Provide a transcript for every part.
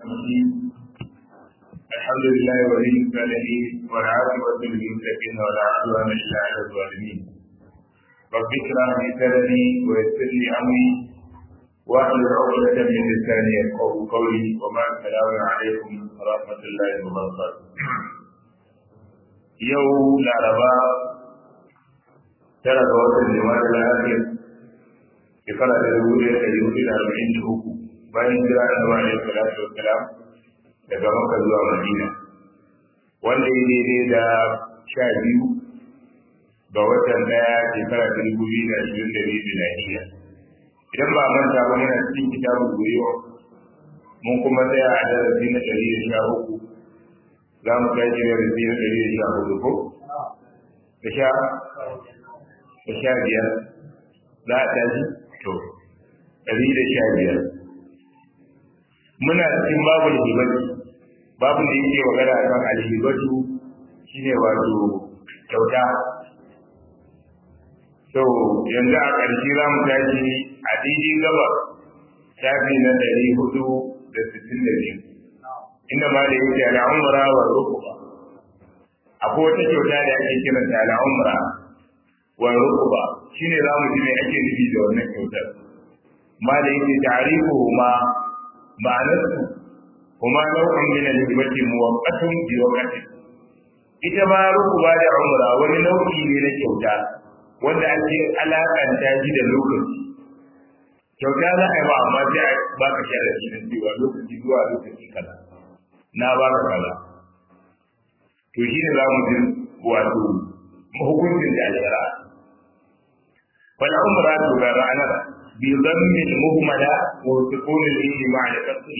الرحيم الحمد لله ولي الصالحين والعاقبة للمتقين ولا عدوان إلا على الظالمين رب اشرح لي صدري ويسر لي أمري واحلل عقدة من لساني يفقهوا قولي وما السلام عليكم ورحمة الله وبركاته يوم الأربعاء tara ga watan jama'a da lafiya shekara da dubu ɗaya da dubu da arba'in da uku bayan jira da ba alaihi salatu wassalam daga Makka zuwa Madina wanda ya daidai da sha biyu ga watan ɗaya shekara ta dubu biyu da ashirin da biyu miladiya idan ba manta ba muna cikin kitabun gwiwa mun kuma tsaya a darasi na ɗari da sha uku za mu tashi darasi na ɗari da sha hudu ko da sha da sha biyar za a tashi to ɗari da sha biyar muna cikin babu hibatu babu da yake magana kan alhibatu shine wato kyauta to yanzu a ƙarshe za mu tashi a daidai gaba shafi na ɗari hudu da sittin da biyu inda ma da yake al'umra wa rukuba akwai wata kyauta da ake kiranta al'umra wa rukuba shine za mu ji me ake nufi da wannan kyautar ma da yake ta'rifuhu ma ma'anarsu kuma nau'in min al-hibati muwaqqatun bi waqti ita ma rukuba da umra wani nau'i ne na kyauta wanda ake alakanta shi da lokaci kyauta za a yi ba amma sai a baka sharadi na cewa lokaci zuwa lokaci kaza na baka kaza to shine za mu ji wato hukuncin da shari'a fal umra to ga ranar bi dhammi al muhmala wa sukun al ilmi ma al kasri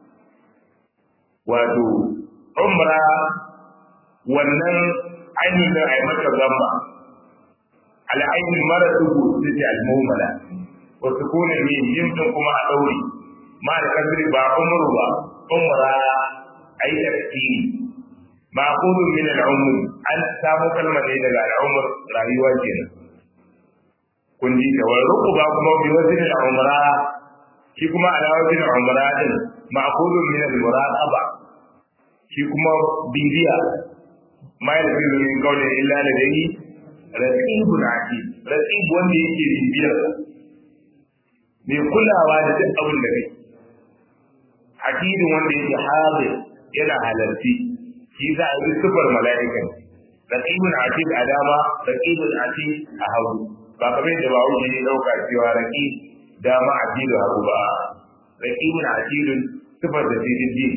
wato umra wannan ainihin da ai mata zamma al aini maratu sai al muhmala wa sukun al ilmi yin kuma a dauri ma al kasri ba umru ba umra ai tafsiri ma'qulu min al-umr an samu kalmar ne daga al-umr rayuwa kenan kun ji da wal rukuba kuma bi wazin al-umra shi kuma ala wazin al-umra din ma'qulu min al-muraqaba shi kuma bibiya ma yalfizu min qawli illa ladayhi raqibun atid raqib wanda yake bibiyar mai kulawa da duk abin da kai akidin wanda yake hadir yana halarci shi za a yi sufar mala'ika raqibun atid a dama raqibun atid a hagu ba kamar yadda ba wuce ne dauka cewa raqib dama atid hagu ba raqibun atid sufar da sidin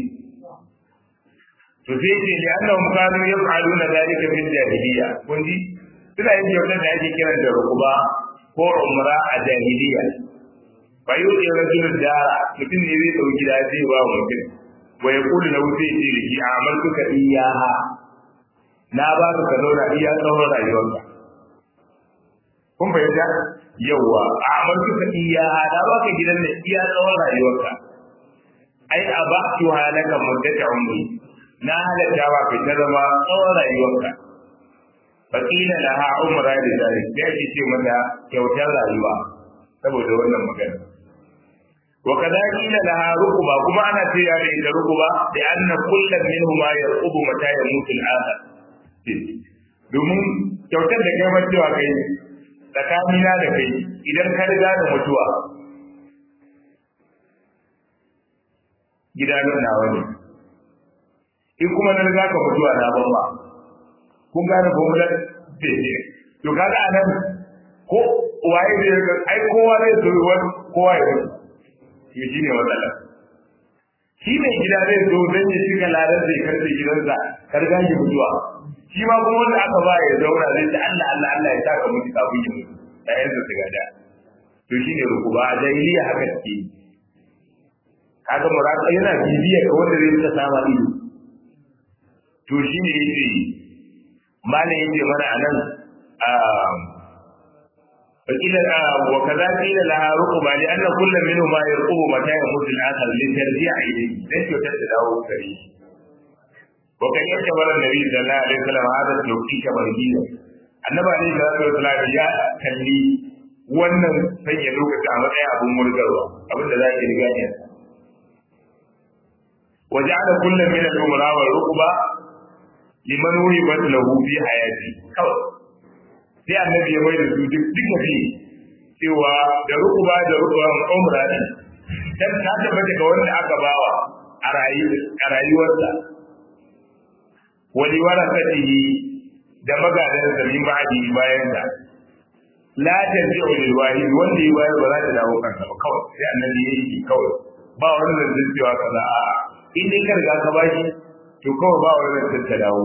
to sai ce ne annahum kanu yaf'aluna dhalika fil jahiliya kun ji suna yin kyautar da ake kiran da rukuba ko umra a jahiliya fa yudi rajulun dara mutum ne zai dauki gida zai ba mutum wa ya kuli na wuce ce da shi a amaltuka iyaha na ba ka ka zauna iya tsawon rayuwarka kun fahimta yawwa a amaltuka iyaha na ba ka gidan da iya tsawon rayuwarka ai a ba ki halaka muddata umri na halatta ba ka ta zama tsawon rayuwarka fakila laha umra da zalik sai ake ce mata kyautar rayuwa saboda wannan magana وكذا قيل لها ركبة كما أنا تيجي إلى ركبة لأن كل منهما يرقب متى يموت الآخر domin kyautar da kai mutuwa kai tsakanina da kai idan ka riga da mutuwa gidanin nawa ne in kuma na riga ka mutuwa na ban ba kun gane formular daidai to kaga anan ko waye zai ai kowa zai zo kowa ya mutu to shi ne matsala shi mai gida zai zo don ya shiga ladan zai karfe gidansa karga shi mutuwa shi ma kuma wanda aka ba ya zauna zai ce Allah Allah Allah ya saka mutu kafin ya mutu da yanzu su gada to shi ne rukuba a jahiliya haka take kaga muraka yana bibiya ka wanda zai rika sama ido to shi ne yace malam yace mana anan فقيل وكذا قيل لها رقبة لأن كل منهما يرقب متى يموت الآخر لترجع إليه ليس تتداو كريه وكان يعتبر النبي صلى الله عليه وسلم هذا التوقيت برهينا النبي عليه الصلاة والسلام يا كلي wannan sanya lokaci a matsayin abin murgarwa abin da za ki riga ne waja'ala kullu min al-umra wal rukba liman wuhibat lahu fi hayati kawai sai annabi ya bayyana su duk duka fi cewa da rukba da rukban umra din dan ta tabbata ga wanda aka bawa a rayuwarsa wali warasatihi da magadan da min ba'di bayan da la tarji'u lil wahid wanda ya bayar ba za ta dawo kansa ba kawai sai annabi ya yi kawai ba wani zancen cewa kaza a in dai ka riga ka bashi to kawai ba wani zancen ta dawo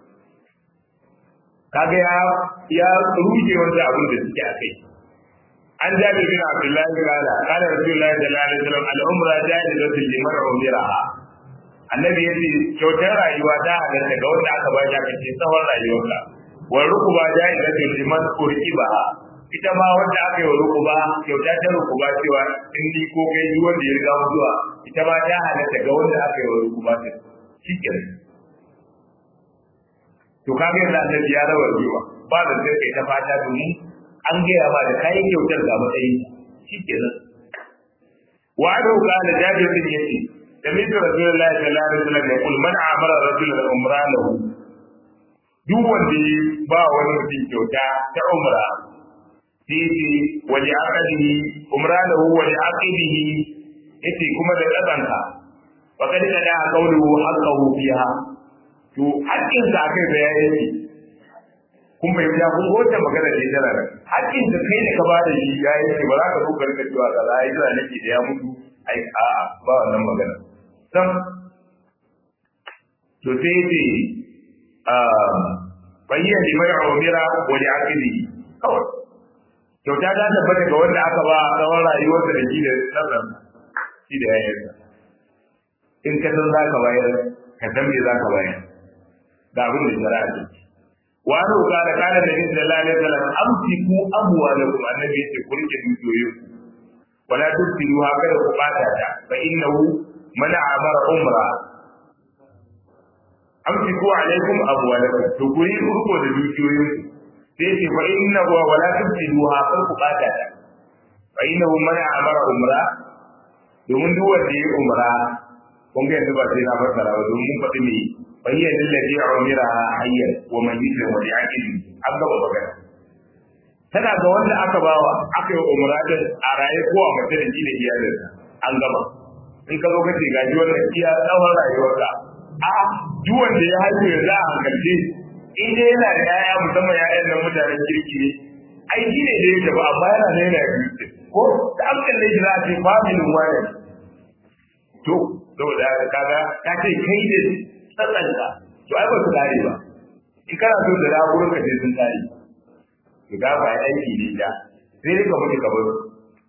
kaga ya ya ruje wanda abin da suke a kai an jabi bin abdullahi kala kala rasulullahi sallallahu alaihi wasallam al-umra ja'izatu liman umiraha annabi ya ce kyautar rayuwa ta halatta ga wanda aka ba shi aka ce tsawon rayuwarka wa rukuba ja'izatu liman urqiba ita ma wanda aka yi wa rukuba kyauta ta rukuba cewa in ni ko kai duk wanda ya riga mu zuwa ita ma ta halatta ga wanda aka yi wa rukuba ta shikenan to kaga yadda annabi ya rawar jiwa ba da sai kai ta fata domin an gaya ba da kayan kyautar ga matsayi shikenan wa adu qala jabir bin yasi سمعت رسول الله صلى الله عليه وسلم يقول من عمر رجلا عمرانه duk wanda ya ba wani mutum kyauta ta umra sai waje aqdihi umranahu waje aqidihi yace kuma da kasanka fa kad kada qawluhu haqqahu fiha to haƙƙin sa kai da yayi kun bai ya kun wata magana da ita nan haƙƙin da kai da ka ba da shi yayi ba za ka zo ka rika cewa kaza ai da nake da ya mutu ai a'a ba wannan magana sam to sai ce bayyana limai umira wa li aqili kawai kyauta ta tabbata ga wanda aka ba tsawon rayuwarsa da shi da tsarran shi da yayansa in ka san za ka bayar ka san me za ka bayar da abin da shari'a ce wa an roƙa da kana da yin sallallahu alaihi wasallam amsiku amwalakum annabi yace ku rike dukiyoyinku wala tubtilu haka da ku bata ta fa innahu man amara umra amsiku alaikum amwalakum to ku yi urko da dukiyoyin sai ce fa inna wa wala tubtilu haka ku bata ta fa innahu man amara umra domin duk wanda ya umra kun ga yanzu ba sai na fassara ba domin mun faɗi me fa hiya lillazi umira hayyan wa man yuslim wa yaqil an gaba magana tana ga wanda aka bawa aka yi umra da a raye ko a mace da da iyalinsa an gaba in ka zo ka ce gaji wannan iya tsawon rayuwarka a duk wanda ya haihu yanzu a hankalce in dai yana da yaya musamman ya'yan nan mutanen kirki ne ai shi ne da yake ba amma yana da yana biyu ko da an kalle shi za a ce familin wani to saboda kaga ka ce kai da tsatsanka to ai ba su kare ba in kana so da ragurin ka sai sun kare to ga ba aiki ne da sai dai ka mutu ka bar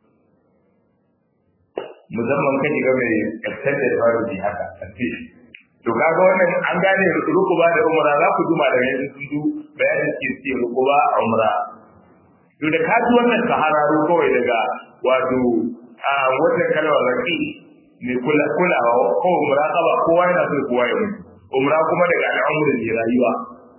musamman ka shiga mai extended family haka to kaga wannan an gane rukuba da umra za ku juma daga yanzu sun du bayanin ke ce rukuba a umra to da kaji wannan sahararo kawai daga wato a wata kalmar raki mai kula kulawa ko muraqaba kowa yana so kowa ya mutu umra kuma daga al'amuran ne rayuwa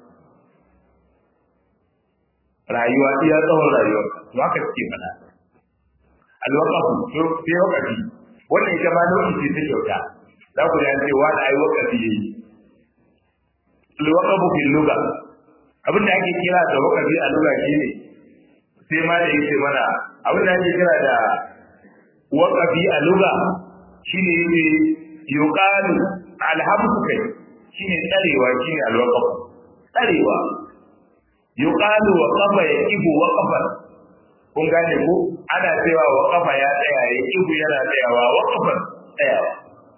rayuwa iya tsawon rayuwa to haka suke faɗa alwaqafu to sai waqafi wannan ita ma nau'i ce ta kyauta za ku ji an ce wani ai waqafi yayi alwaqafu fil lugha abin da ake kira da waqafi a lugha shine sai ma da yake mana abin da ake kira da waqafi a lugha shine yake yuqalu alhamdu kai shine tsarewa shine alwaqaf tsarewa yuqalu wa qafa yaqibu wa qafa kun gane ko ana cewa wa qafa ya tsaya yaqibu yana tsayawa wa qafa tsayawa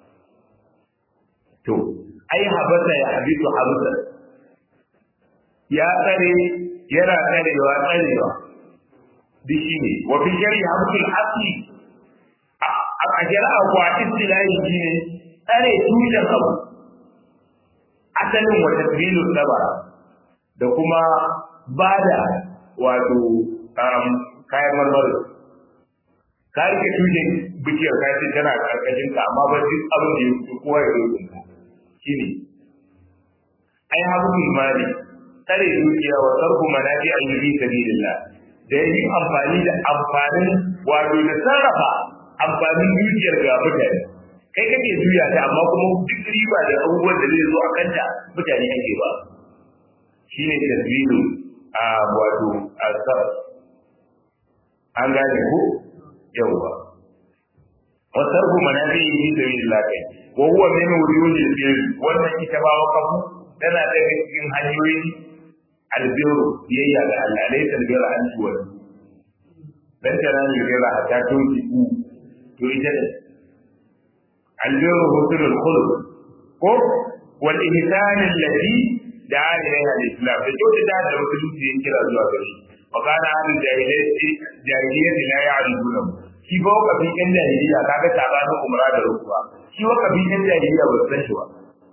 to ai habata ya habitu habata ya tsare yana tsarewa tsarewa bishi ne wa fi shari hamsul asli a shari'a kuwa istilahi shine tsare tushen abu asalin wa tadbilu sabara da kuma bada wato kayan marmari ka rike tushen bishiyar ka ce tana karkashin ka amma ba duk abin da ya fito kowa ya zo ka shine ai habu mali tsare dukiya wa sarfu manafi an yi sabilillah da yin amfani da amfanin wato da sarrafa amfanin dukiyar ga mutane kai kake juya ta amma kuma duk riba da abubuwan da zai zo a kanta mutane ake ba shine tasbihu a wato asar an gane ko yawwa wa sarfu manafi'i fi sabilillah kai wa huwa min wujudil bir wannan ita ba wakafu tana daga cikin hanyoyin albiru biyayya ga Allah laysa albirra an tuwa dan tana ne ga hatta tunki ku to ita ne albiru husnul khuluq ko wal ihsan allati da'a ilayha al-islam da kyautata da musulunci ya kira zuwa gare shi wa kana ahlul jahiliyyati la ya'rifuna shi ba wa kafin yan jahiliya kaga sabanin umra da rukuwa shi wa kafin yan jahiliya ba su san shi ba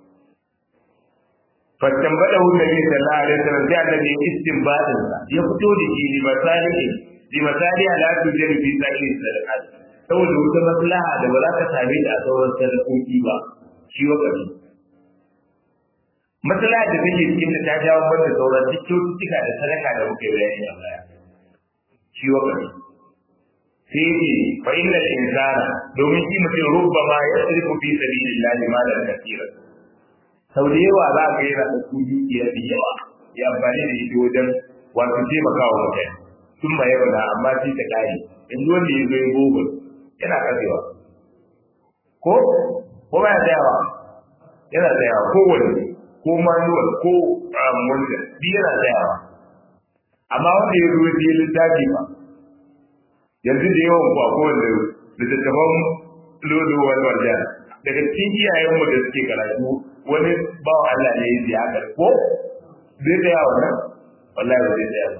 fatambada hu nabi sallallahu alaihi wasallam sai annabi istinbadin sa ya fito da shi li masalihi li masalihi la tujri fi sa'il sadaqat saboda wata maslaha da ba za ka same ta a sauran sadakoki ba shi wa kafin matsala da take cikin ta jawo banda sauran duk kyaututtuka da sadaka da muke bayani a baya shi wa kai sai yake fa innal insana domin shi mutum rubbama yasrifu fi sabilillahi malan kathira sau da yawa za ka yana da su dukiya da yawa ya amfani da ita wajen wato taimakawa mutane sun ma yau na amma shi ta kare yanzu wanda ya zo ya gobe yana kasewa ko ko ba ya tsayawa yana tsayawa kowanne ko manual ko wanda bi yana tsayawa amma wanda ya zo ya littafi ba yanzu da yawan ku akwai wanda littattafan lodo wani warjan daga cikin iyayenmu da suke karatu wani bawa Allah ne ya ziya haka ko zai tsaya wannan wallahi ba zai tsaya ba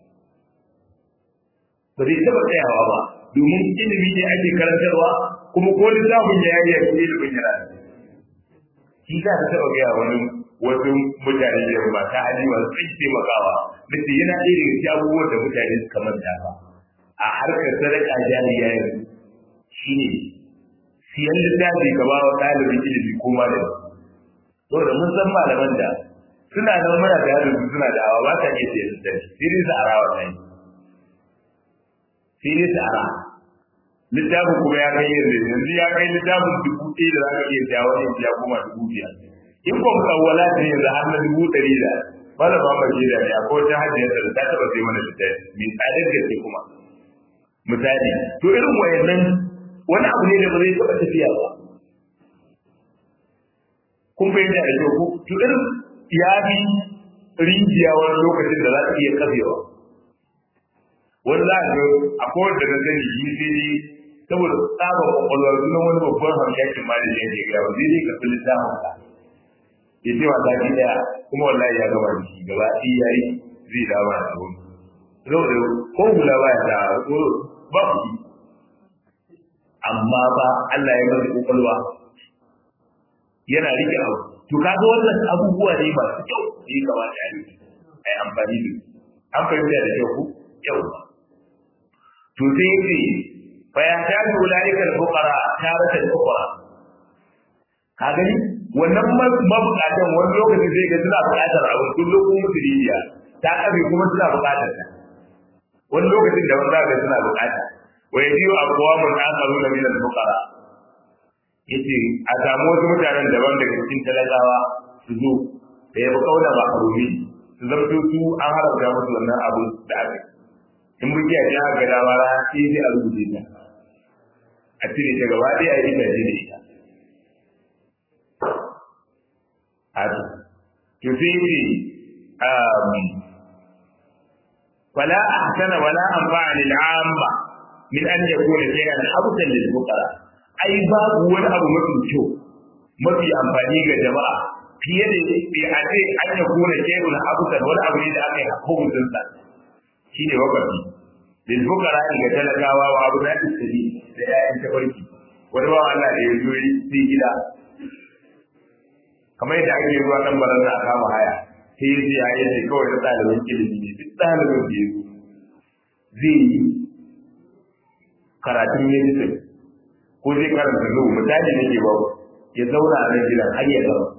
ba zai taɓa tsayawa ba domin ilimi ne ake karantarwa kuma ko littafin ya yi yanzu ilimin yana shi za ta taɓa gaya wani wasu mutane da ba ta hali masu tsaye taimakawa da ce yana ɗaya daga cikin abubuwan da mutane suka manta ba a harkar sadaka jariya yanzu shi ne siyan littafi ka ba wa ɗalibin ilimi ko malami saboda mun san malaman da suna nan muna da yadda suna da awa ba ta iya siyan littafi sai dai su ara wa kai sai dai su ara littafin kuma ya kai yanzu yanzu ya kai littafin dubu ɗaya da za ka iya siya wani ya koma dubu biyar in ko musawwala ne yanzu har na dubu ɗari da wanda ba ma da ne akwai wata hajjiyar da ta taɓa sai mana littafi mai tsadar gaske kuma misali to irin wayannan wani abu ne da ba zai taɓa tafiya ba kun fahimta da kyau to irin ya bi rijiya wani lokacin da za ta iya kafewa wani za a ga akwai wanda na sani yi sai dai saboda tsaba kwakwalwar sunan wani babban hamshakin ma da yake gaya ba zai dai karɓi littafin ka ya ce wata ki daya kuma wallahi ya gaba da shi gaba ɗaya ya yi zai dama da abun saboda ko hula ba ya da ba ku amma ba Allah ya masa kwakwalwa yana rike abu to kaga wannan abubuwa ne masu kyau da ya kamata a yi ai amfani da an fahimta da kyau ku yau to sai yace fa ya ta ji ulaika al-fuqara taratan ukhra ka gani wannan mabukatan wani lokaci zai ga suna buƙatar abu kullum kuma musu rijiya ta kabe kuma suna buƙatar ta wani lokacin da wanda ga suna buƙata wa yajiu aqwamun akharuna min al-fuqara yace a samu wasu mutanen daban daga cikin talakawa su zo da ya fi kauna ba harumi su zamto su an haramta musu wannan abu da aka in mun kiyaye ya ga dama ra sai sai a rubuce ta a cire ta gaba ɗaya a yi ta da ita a to to sai ce فلا أحسن ولا أنفع للعامة من أن يكون شيئا حبسا للفقراء ai babu wani abu mafi kyau mafi amfani ga jama'a fiye da a ce an ya kona shehun abusan wani abu ne da aka yi hukuncin sa shi ne wakafi lil fuqara ga talakawa wa abu na tsiri da ƴaƴan tafarki wani ba Allah da ya zo yi sai gida kamar yadda ake zuwa kan baran da aka haya sai ya ce ya yi kawai na ɗalibin ilimi ne duk ɗalibin da ya zo zai yi karatun medicine ko zai karanta zuwa misali ne ke ba ya zauna a nan gidan har ya zama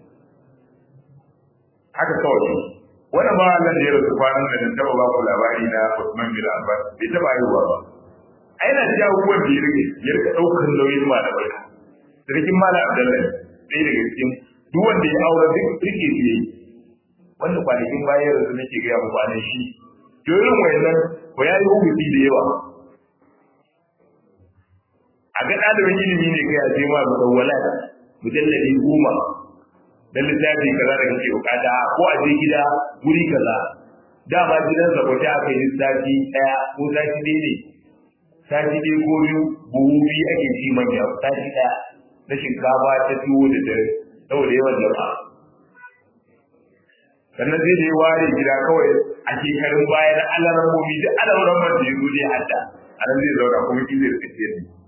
haka kawai wani ba Allah da ya rasu kwanan da na taba ba ku labari na Usman bin Affan bai taba haihuwa ba ai na ji abubuwan da ya rike ya rika daukar nauyin malamai sarkin mala abdullahi ɗaya daga cikin duk wanda ya aure duk rike su yayi wanda kwanakin bayan yanzu nake gaya muku anan shi to irin wayannan ko ya yi hukunci da yawa a ga ɗalibin ilimi ne kai a ce ma musawwala mujalladi goma dan littafi kaza da kake bukata ko a je gida guri kaza dama gidan sa kwace aka yi sati ɗaya ko sati ɗaya ne sati ɗaya ko biyu buhu biyu ake ci manya sati ɗaya na shinkafa ta tuwo da dare saboda yawan jama'a sannan zai je ware gida kawai a shekarun baya na alarammomi da alaramman da ya zo dai hadda a nan zai zauna kuma shi zai rika ciyar da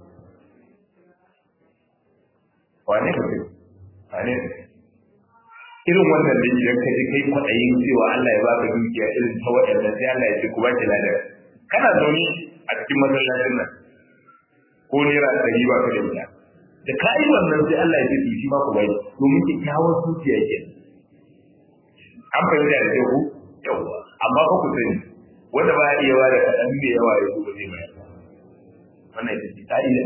wane ne wane ne irin wannan da idan ka ji kai kwaɗayin cewa Allah ya baka dukiya irin ta waɗanda sai Allah ya ce ku baki ladar kana zaune a cikin masallacin nan ko naira ɗari ba ka da ita da ka yi wannan sai Allah ya ce to shi ma ku bai domin kyakkyawar zuciya ke an fahimta da kyau ku yawwa amma ba ku sani wanda ba ya iya wa da kaɗan da yawa ya zo ba zai bayar wannan ita ce ka'ida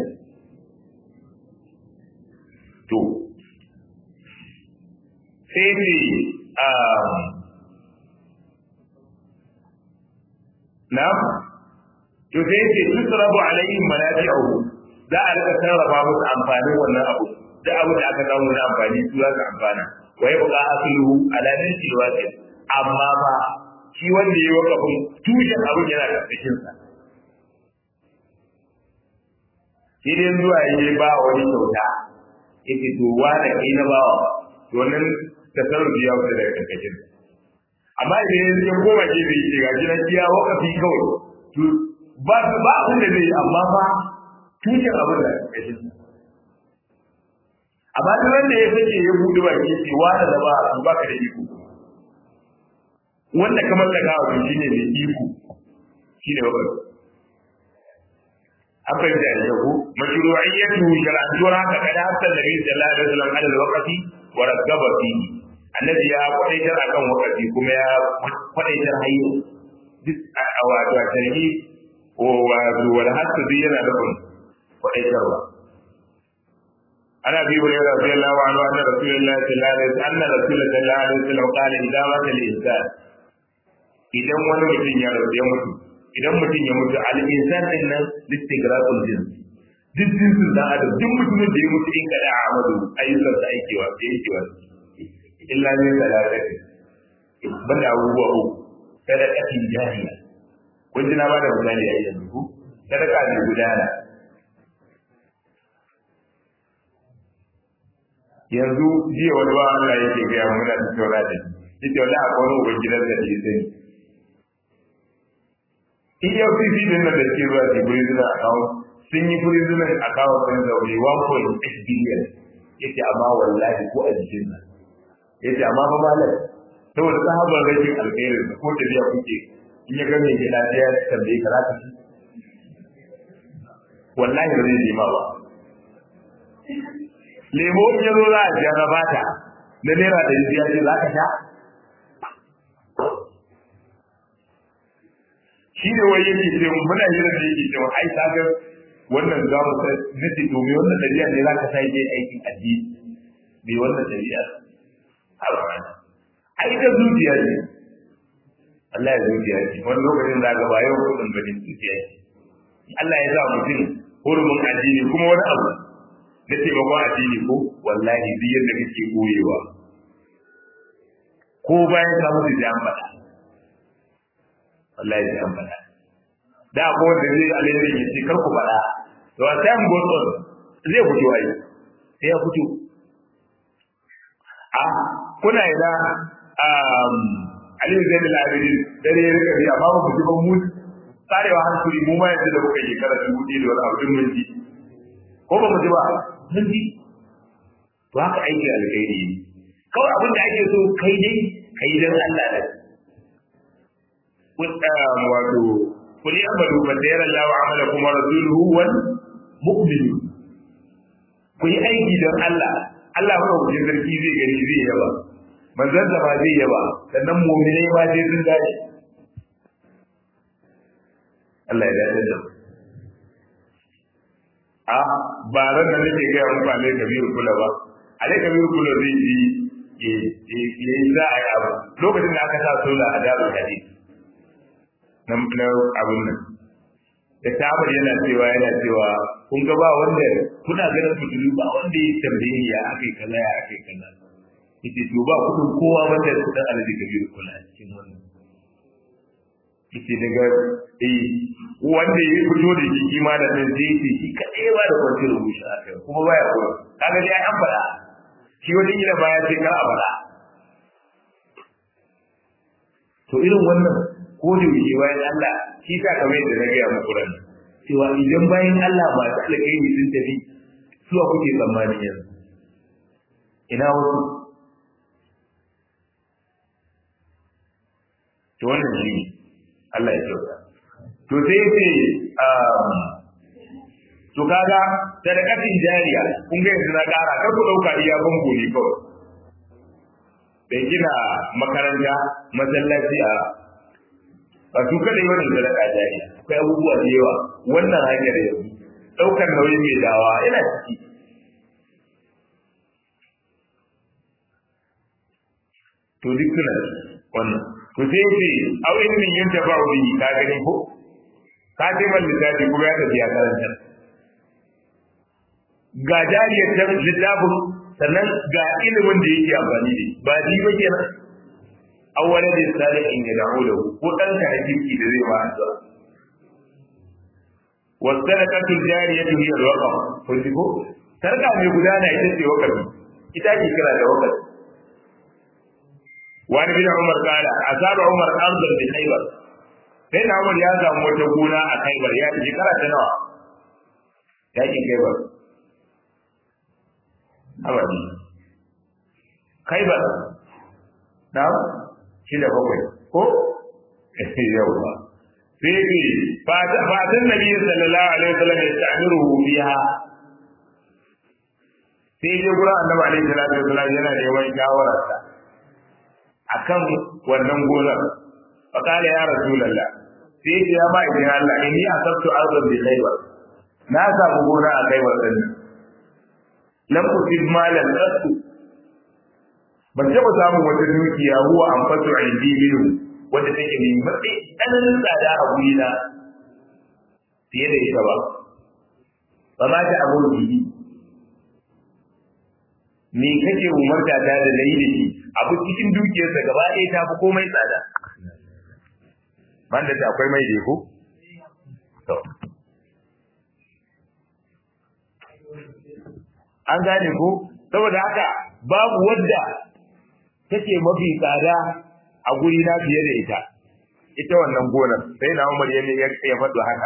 to sai ne na to sai ce tusrabu alaihim manafi'u za a rika sarrafa musu amfanin wannan abu da abu da aka samu na amfani su za su amfana wa ya buƙa asluhu ala nasi wasi amma ba shi wanda ya wakafin tushen abin yana karkashin sa shi dai zuwa yi ba wani kyauta yake to wani kai na bawa to wannan tasarrufi ya wuce daga karkashin amma idan ya koma ke bai ce gashi na kiya wakafi kawai to ba ba abin da zai amma fa tushen abin da karkashin amma duk wanda ya sake ya buɗe baki ce wani da ba to baka da iko wanda kamar da kawo shine mai iko shine wakafi akwai da yahu mashru'iyyatu shar'atuwar haka kada hatta nabi sallallahu alaihi wasallam ala alwaqti wa raggaba fihi annabi ya kwadaitar akan waqti kuma ya kwadaitar hayyo duk a wato a tarhi ko wato wal hatta bi yana da kun kwadaitarwa ana bi wa radiyallahu anhu anna rasulullahi sallallahu alaihi wasallam anna rasulullahi sallallahu alaihi wasallam qala idza mata al-insan idan wani mutum ya rasu ya mutu idan mutum ya mutu al-insan din nan listigraqul jins duk jinsin dan adam duk mutumin da ya mutu in kada amadu ayyukan sa aikewa da yakewa illa ne salatati banda abubuwa uku sadaqatin jariya kun ji na bada misali a yanzu ku sadaqa ne gudana yanzu jiya wani ba Allah yake ga mu muna tattauna da shi yake wallahi akwai wani ubangidan da ya sani EFCC din nan da ke zuwa ke prisoner account sun yi prisoner account ɗin zaune 1.8 billion yace amma wallahi ko a jikin nan yace amma ba malam saboda sahabar rashin alkhairin da ko tafiya kuke in ya ga mai gida ya tambaye ka zaka ci wallahi ba zai nema ba lemo in ya zo za a siya na bata na naira da ya ce za ka sha shi ne wai yake ce muna yi da yake ce ai ta ga wannan za mu nace to me wannan dabi'a ne za ka sai je aikin addini me wannan dabi'a ai da zuciya ne Allah ya zuciya ce wani lokacin da ga bayan kudin bane zuciya ce Allah ya sa mutum hurumin addini kuma wani abu na taimakon addini ko wallahi duk yadda kake koyewa ko bayan ka mutu da an faɗa wallahi sai an faɗa da ko wanda zai alheri ya ce kar ku faɗa to a time goes on zai fito ai sai ya fito a kuna ina um Ali Zain al-Abidin dare ya rika bi amma ba ku ji ba mu tsarewa hankali mu ma yadda da kuka yi kara dubu ɗaya da wani abu mun ji ko ba mu ji ba mun ji to haka aiki alkhairi kawai abin da ake so kai dai kai dan Allah da wato kuli amalu fa sayara Allah wa amalakum wa rasuluhu wal mu'minun ku yi aiki don Allah Allah ba ku sarki zai gani zai yaba manzon da ba zai yaba sannan mu'minai ma zai sun dace Allah ya dace da a ba ran da nake ga muku alai kabiru kula ba alai kabiru kula zai ji ya yi za a yi abu lokacin da aka sa sola a dabar hadisi na abun nan da tabar yana cewa yana cewa kun ga ba wanda kuna ganin fitilu ba wanda ya tambaye ya akai kaza ya akai kaza yace to ba kudin kowa wanda su dan alaji kabiru kula cikin wannan yace daga eh wanda ya fito da shi kima da nan sai yace shi kadai ba da kwanci rubuta akai kuma baya kowa kaga dai an fada shi wajen gida baya sai ka a fada to irin wannan ko da yake bayan Allah shi sa kamar yadda na gaya muku ran cewa idan bayan Allah ba ta alƙairi sun tafi suwa kuke tsammani yanzu ina wasu to wannan shi Allah ya kyauta to sai ce to kaga sadakatin jariya kun ga yanzu na ƙara kar ku ɗauka iya bango ne kawai bai gina makaranta masallaci a ba su kada yi wannan sadaka jari akwai abubuwa da yawa wannan hanyar yanzu ɗaukar nauyin mai dawa yana ciki to duk suna wannan to sai ce au ilmin yin tafa'u bihi ka gani ko ka ce man littafi kuma ya tafi ya karanta ga jariyar ta littafin sannan ga ilimin da yake amfani da ba ji ba kenan awwala da salihin ya da'u da ko dan ka hakiki da zai ma addu'a wasadaqatul jariyatu hiya alwaqf kun ji ko sarka mai gudana ita ce wakafi ita ce kira da wakafi wani bin umar kala asaba umar arzan bi khaybar sai na umar ya samu wata gona a khaybar ya ji kara ta nawa ya ki khaybar abadi khaybar na shi da bakwai ko yawa sai ce fatan nabi sallallahu alaihi wasallam ya ta'miru biha sai je gura annabi alaihi salatu wasallam yana neman shawararsa akan wannan gonar fa kala ya rasulullah sai ce ya ba idan Allah inni asabtu ardan bi khaybar na samu gona a khaybar din lam usib malan qasu ban taɓa samun wata dukiya huwa an fasu indi minhu wanda take mai matsayi tsananin tsada a gurina fiye da ita ba ba ma ta abu bihi me kake umarta ta da nayi da shi abu cikin dukiyarsa gaba ɗaya ta fi komai tsada man da akwai mai da ko to an gane ko saboda haka babu wadda take mafi tsada a guri na fiye da ita ita wannan gonar sai na Umar yayin ya ya faɗo haka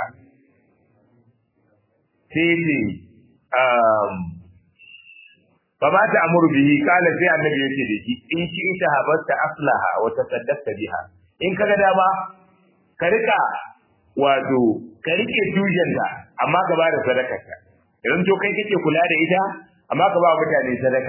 sai ne um fa ba ta amuru bihi kala sai annabi yake da shi in shi in shahabatta aslaha wa tasaddaqta biha in kaga dama ka rika wato ka rike tujanta amma ka ba da sadakarka idan to kai kake kula da ita amma ka ba mutane sadaka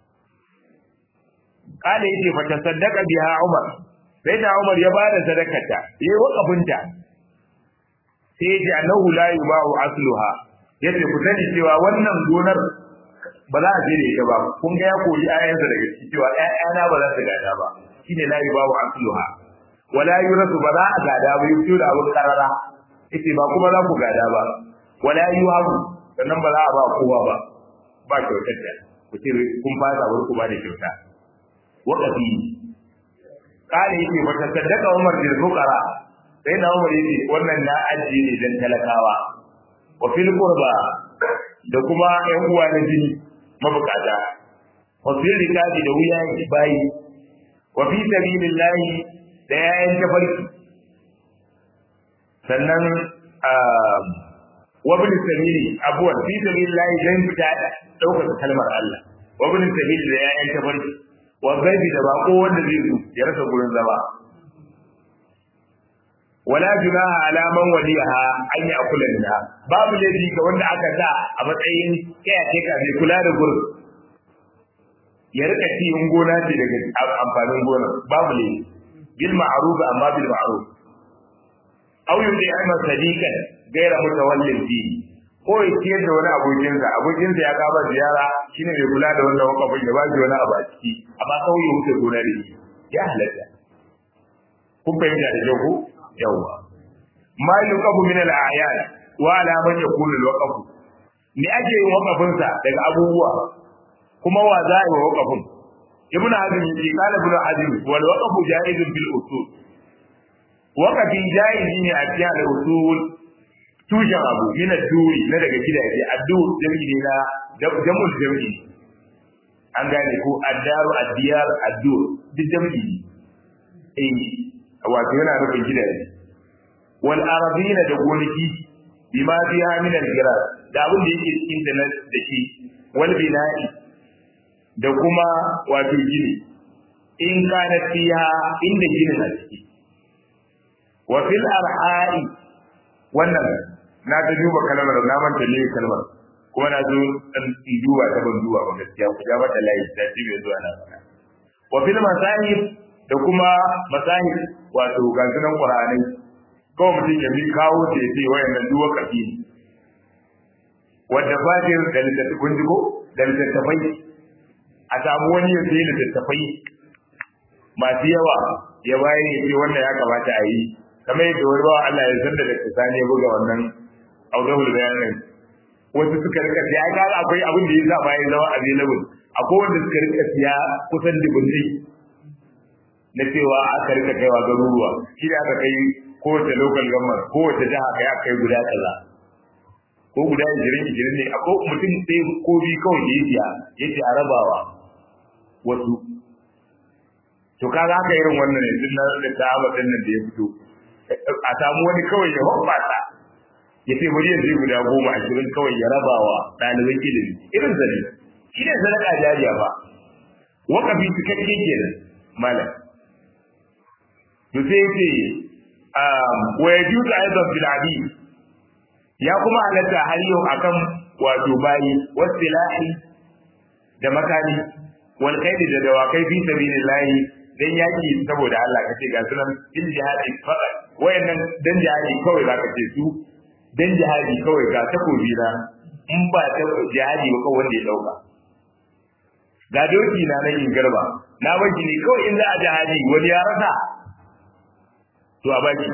kala yace fa tasaddaqa biha Umar sai da Umar ya bada sadakarta yayi wakafinta sai ya ji annahu la yuba'u asluha yace ku sani cewa wannan gonar ba za a je da ita ba kun ga ya koyi ayansa daga ciki cewa ƴaƴana ba za su gada ba shine la yuba'u asluha wala yurasu ba za a gada ba yi da abun karara yace ba kuma za ku gada ba wala yuhabu sannan ba za a ba kowa ba ba kyautar da ku ce kun fasa ku ba da kyauta waqafi kare yake ba ta saddaka Umar bil fuqara sai na Umar yake wannan na ajiye ne dan talakawa wa fil qurba da kuma ƴan uwa na jini mabukata wa fil rikabi da wuya bayi wa fi sabilillahi da yayin tafarki sannan wa bil sabili abuwan fi sabilillahi dan fita daukar kalmar Allah wa bil sabili da yayin tafarki wazzabi da bako wanda zai zo ya rasa gurin zama wala junaha ala man waliha an ya kula da babu laifi ga wanda aka sa a matsayin kiyaye ka mai kula da gurin ya rika ci in gona ce daga amfanin gonar babu laifi bil ma'ruf amma bil ma'ruf aw yudi amma sadiqan gaira mutawallin fi ko ya ciyar da wani abokinsa abokinsa ya kama ziyara shine mai kula da wannan wakafin ya ba shi wani abu a ciki amma kawai ya wuce gona da shi ya halatta kun fahimta da kyau ko yawwa ma yuqabu min al-a'yan wa ala man yakunu al-waqfu me ake yin wakafin sa daga abubuwa kuma wa za a yi wakafin ibn hazm yace qala ibn hazm wal waqfu jaizun bil usul waqafi jaizi ne a cikin al-usul tushen abu min ad-duri na daga gidaje ad-dur jami'i ne na jamul jami'i an gane ko ad-daru ad-diyar ad-dur duk jami'i ne eh wato yana nufin gidaje wal arabina da gonaki bima fiha min al-giras da abin da yake cikin da da shi wal bina'i da kuma wato gini in kana fiha inda ginin a ciki wa fil arha'i wannan na ta duba kalmar na manta ne kalmar kuma na zo dan duba ta ban duba ba gaskiya ku ja mata layi da shi bai zuwa na faɗa wa fil masahib da kuma masahib wato ga sunan qur'ani kawai mutum ya bi kawo da ya ce wayannan duwa kafi ne wadda fatir da littattafai ji ko da littattafai a samu wani ya sai littattafai masu yawa ya bayan ya ce wannan ya kamata a yi kamar yadda wani bawa Allah ya san da Dr. Sani ya buga wannan audahul bayanin wasu suka rika siya ga akwai abin da ya sa bayan zama available akwai wanda suka rika siya kusan dubunni na cewa aka rika kaiwa garuruwa shi da aka kai kowace local government kowace jiha kai aka kai guda kaza ko guda ishirin ishirin ne akwai mutum ɗaya ko biyu kawai da ya siya ya ce a rabawa wasu to kaga haka irin wannan ne tun da ta'aba din nan da ya fito a samu wani kawai ya hoɓɓasa ya ce bari ya zai guda goma ashirin kawai ya rabawa ɗaliban ilimi irin zane shi ne sadaka jariya ba wakafi cikakke kenan malam to sai ya ce wa ya juta aidan fil hadith ya kuma halatta har yau akan wato bayi wasilahi da makani wal kaidi da dawakai fi sabilillahi dan yaki saboda Allah kace ga sunan in jihadi fara wayannan dan jihadi kawai zaka ce su dan jihadi kawai ga takobi na in ba ta jihadi ba kawai wanda ya dauka ga doki na nan in garba na baki ne kawai in za a jihadi wani ya rasa to a baki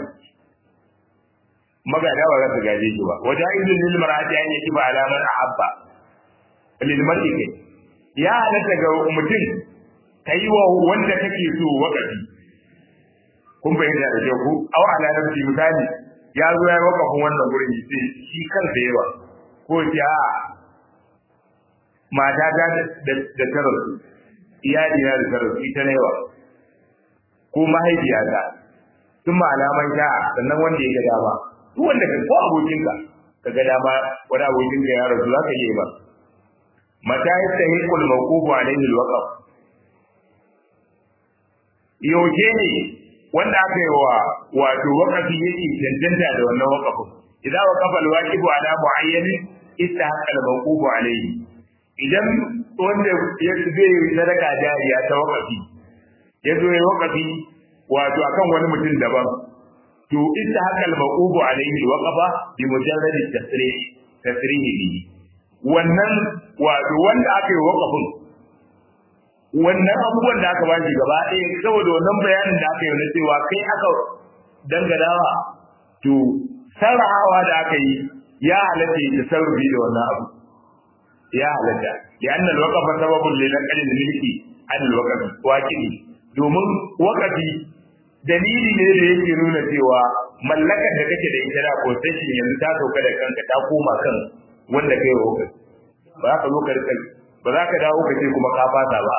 magada ba za su gaje shi ba wajen izin lil mar'ati an yaki ba alaman ahabba lil mar'i kai ya halatta ga mutum kai wa wanda kake so wakafi kun bayyana da kyau ku aw ala nafsi misali ya zo ya wakafin wannan gurin yace shi kansa yawa ko ya mata ta da tarar iyali na da tarar ita ne yawa ko mahaifiyata sun ma alaman sha'a sannan wanda ya ga dama duk wanda ka ko abokinka ka ga dama wani abokinka ya rasu za ka yi ba mata ya sahi kul mawqufu alaihi alwaqf yaushe ne wanda aka yi wa wato waqafi yake cancanta da wannan waqafin idza waqafa alwaqifu ala muayyanin istahaqqa almawqufu alaihi idan wanda ya zai sadaka jariya ta waqafi ya zo ya waqafi wato akan wani mutum daban to inda haka al-maqubu alayhi waqafa bi mujarrad at-tasrih tasrih bi wannan wato wanda aka yi waqafin wannan abubuwan da aka bashi gaba ɗaya saboda wannan bayanin da aka yi na cewa kai aka danganawa to sarrahawa da aka yi ya halatta ya tasarrufi da wannan abu ya halatta ya annal waqafa sababun li naqli al-milki an al-waqfi waqidi domin waqafi dalili ne da yake nuna cewa mallakar da kake da ita da possession yanzu ta sauka da kanka ta koma kan wanda kai wa hukunci ba za ka zo ka rika ba za ka dawo ka ce kuma ka fata ba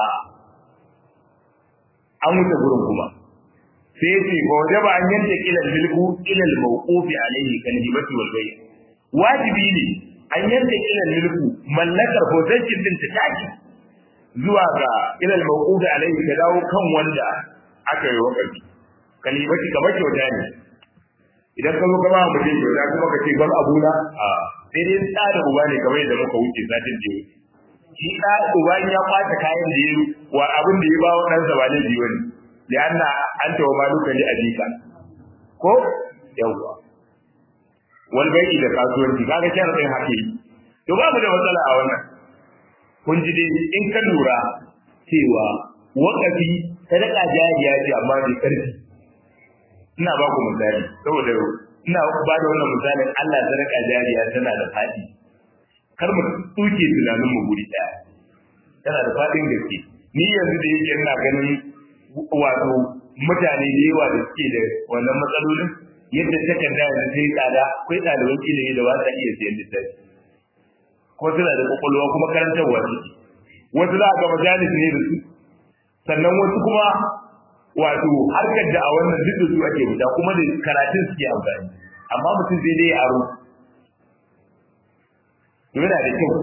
an wuce gurin kuma sai ce ba waje ba an yanke kilal milku ilal mawqufi alaihi kan hibati wal bay wajibi ne an yanke kilal milku mallakar possession din ta taki zuwa ga ilal mawqufi alaihi ka dawo kan wanda aka yi wakati kalimati kamar kyauta ne idan ka zo ka ba mu mutum kyauta kuma ka ce ban abuna a sai dai tsada uba ne kamar yadda muka wuce satin da shi da uba ya kwata kayan da yi wa abin da ya ba wa ɗansa ba laifi wani da anna an tawa maluka li abika ko yawwa wal bai'i da kasuwanci kaga sharadin hake to babu da matsala a wannan kun ji dai in ka lura cewa wakafi sadaka jariya ce amma da karfi ina ba ku misali saboda ina ba da wannan misalin Allah sadaka jariya tana da fadi kar mu tuke tunanin mu guri daya tana da fadin gaske ni yanzu da yake ina ganin wato mutane da yawa da suke da wannan matsalolin yadda takarda da sai tsada akwai ɗaliban ilimi da ba sa iya siyan littafi ko suna da kwakwalwa kuma karantarwa suke wasu za a ga majalis ne da su sannan wasu kuma wato harkar da a wannan duk da su ake fita kuma da karatun suke amfani amma mutum zai dai aro yana da kyau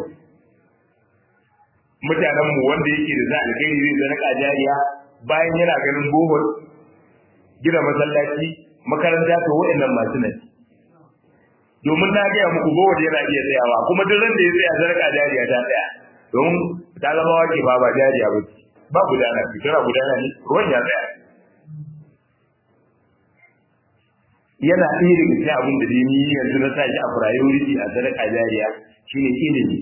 mutanenmu wanda yake da za a kai zai zaraka jariya bayan yana ganin bohol gina masallaci makaranta to wa'annan masu nan domin na gaya muku bohol yana iya tsayawa kuma duk ran da ya tsaya zaraka jariya ta tsaya domin ta zama wake ba ba jariya ba ba gudana fitura gudana ne ruwan ya tsaya yana ɗaya daga cikin abin da dai ni yanzu na sa shi a priority a sadaka jariya shine ilimi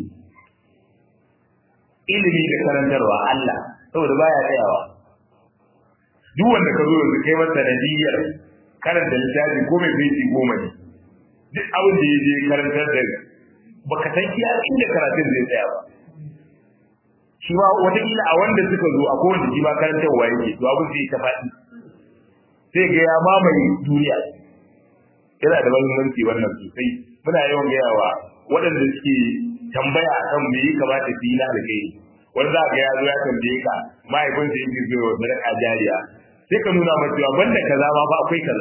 ilimi da karantarwa Allah saboda baya tsayawa duk wanda ka zo yanzu kai masa sanadiyar karanta littafi ko mai fesi goma ne duk abin da ya je karantar da baka san iya inda karatun zai tsaya ba shi ma wataƙila a wanda suka zo a kowanne shi ma karantarwa yake to abin zai ta faɗi sai ga ya mamaye duniya yana da mahimmanci wannan sosai muna yawan gayawa waɗanda suke tambaya akan me ya kamata su yi na alkai wani za ga ya zo ya tambaye ka mahaifinsa yake zo wa sadaka jariya sai ka nuna masa cewa banda kaza ma ba akwai kaza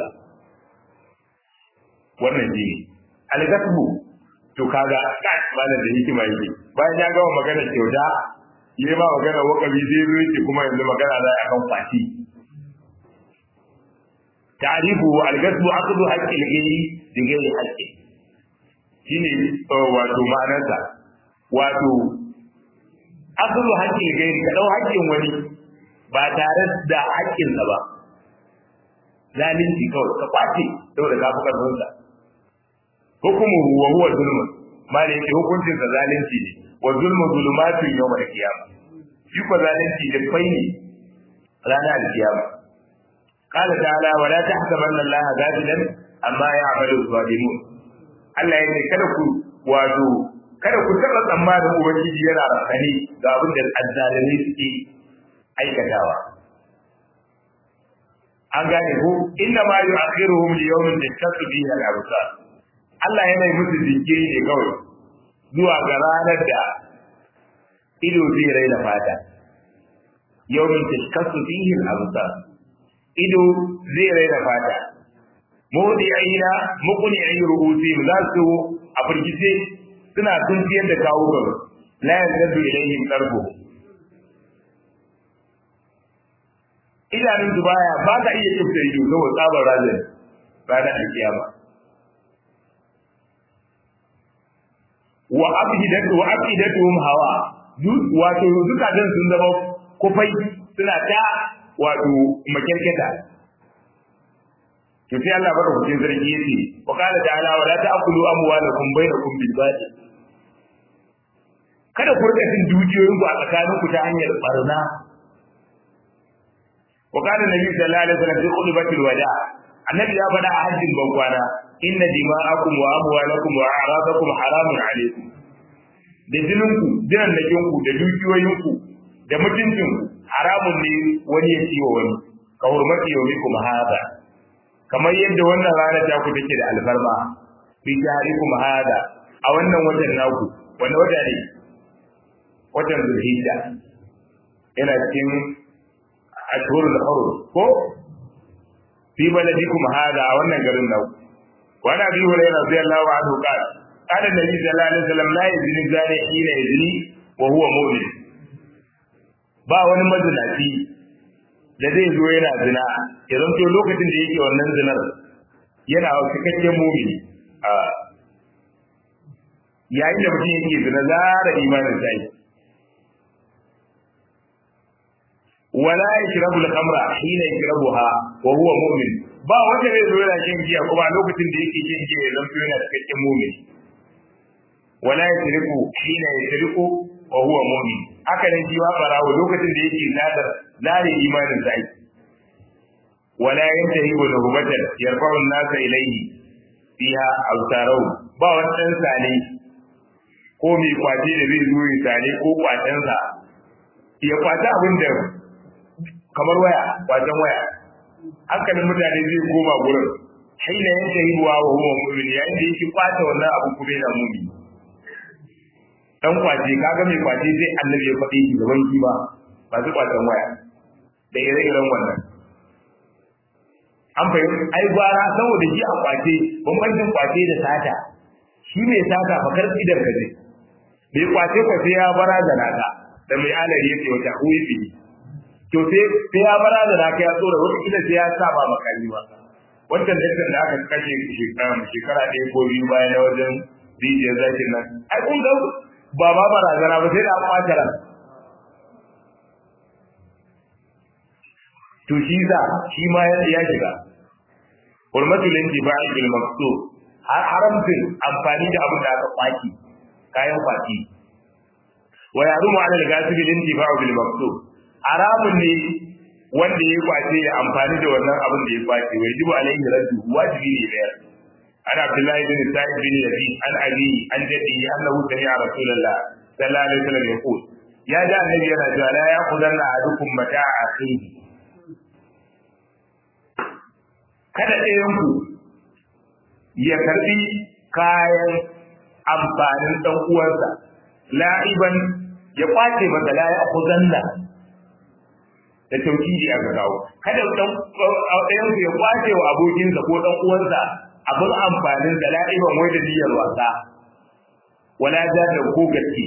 wannan shi ne algasbu to kaga kai malam da hikima yake bayan ya gama magana kyauta yayi ma magana wakabi zai zo yake kuma yanzu magana za a kan fati ta'rifu al-gasbu aqdu haqqi al-ghayri bi ghayri haqqi shine wato ma'anarsa wato aqdu haqqi al-ghayri ka dau haƙƙin wani ba tare da haƙƙin sa ba zalunci kawai ka kwace saboda ka fi karfin sa hukumu wa huwa zulmun mali yake hukuncin sa zalunci ne wa zulmu zulumatun yawm al-qiyamah shi ko zalunci da fai ne ranar al-qiyamah قال تعالى ولا تحسبن الله غافلا amma يعمل الظالمون Allah yake kada ku wato kada ku taba tsammanin ubangiji yana rakani ga abin da azzalimi suke aikatawa an gane ko inna ma yu'akhiruhum li yawmin tashaqqu fihi al-absar Allah yana yi musu jinkiri ne kawai zuwa ga ranar da ido zai raina fata yawmin tashaqqu fihi al-absar ido zai raina fata mawdi aina mukuni ayi rubuti za su a firgice suna tuntiyar da kawo gaba la yanzu ilaihim qarbu idanun su baya ba ka iya kifta ido saboda tsabar razan ranar alkiyama wa abhidatu wa abhidatuhum hawa wato zukatan sun zama kufai suna ta wato makyarketa to sai Allah bada hujjin zargi yace wa qala ta'ala wa la ta'kulu amwalakum bainakum bil batil kada ku rika cin dukiyoyin ku a tsakanin ku ta hanyar barna wa qala nabi sallallahu alaihi wasallam fi khutbatil wada annabi ya faɗa a hajjin bankwana inna dima'akum wa amwalakum wa a'radakum haramun alaikum da jininku jinan da da dukiyoyinku da mutuncinku haramun ne wani ya ciwo wani ka hurmati yau mikum hada kamar yadda wannan rana ta ku take da alfarma fi jarikum hada a wannan watan naku wanda wata ne watan zulhijja yana cikin ashhurul hurum ko fi baladikum hada a wannan garin naku wa ana bi hurairah radiyallahu anhu qala qala nabi sallallahu alaihi wasallam la yazni zani hina yazni wa huwa mu'min ba wani mazinaci da zai zo yana zina ya zanto lokacin da yake wannan zinar yana cikakken mumini a yayin da mutum yake zina zara imanin sai wala yashrabu al-khamra hina yashrabuha wa huwa mu'min ba wanda zai zo yana shan giya kuma a lokacin da yake shan giya ya zanto yana cikakken mumin wala yasriqu hina yasriqu wa huwa mu'min haka nan jiwa barawo lokacin da yake nadar zare imanin sa aiki wala yantahi wa nuhbatan yarfa'u an-nasa ilayhi fiha awtarau ba wannan sane ko mai kwace da zai zo ya sane ko kwacensa ya kwace abin da kamar waya kwacen waya hankalin mutane zai koma gurin haina yantahi wa huwa mu'min yayin da yake kwata wannan abu kuma yana mu'min dan kwace kaga mai kwace sai annabi ya faɗi shi gaban shi ba ba su kwacen waya da ire-iren wannan an fahimta ai gwara saboda shi a kwace bambancin kwace da sata shi mai sata fa karfi da kaje mai kwace kwace ya bara da naka da mai alari yake wata huifi to sai sai ya bara da naka ya tsora wata kila sai ya sa ba makami ba wannan daktar da aka kashe shekara ɗaya ko biyu bayan na wajen rijiyar zakin nan ai kun ga ba ba barazana ba sai da an ɓata ran to shi za shi ma ya shiga hurmatul intiba'i bil maqsud har haramtin amfani da abin da aka kwaki kayan kwaki wa yarumu ala al-ghasibi al-intiba'u bil maqsud haramun ne wanda ya kwace ya amfani da wannan abin da ya kwace wai jibu alaihi raddu wajibi ne da عن عبد الله بن سعيد بن يزيد عن أبي عن جده أنه سمع رسول الله صلى الله عليه وسلم يقول يا جاء النبي أنا لا يأخذن أحدكم متاع أخيه kada ɗayanku ya karɓi kayan amfanin ɗan uwansa la'iban ya kwace masa la ya zanna da tauhidi aka kawo kada ɗayanku ya kwace wa abokinsa ko ɗan uwansa abin amfanin da la'iban wai da niyyar wasa wala ja da ko gaske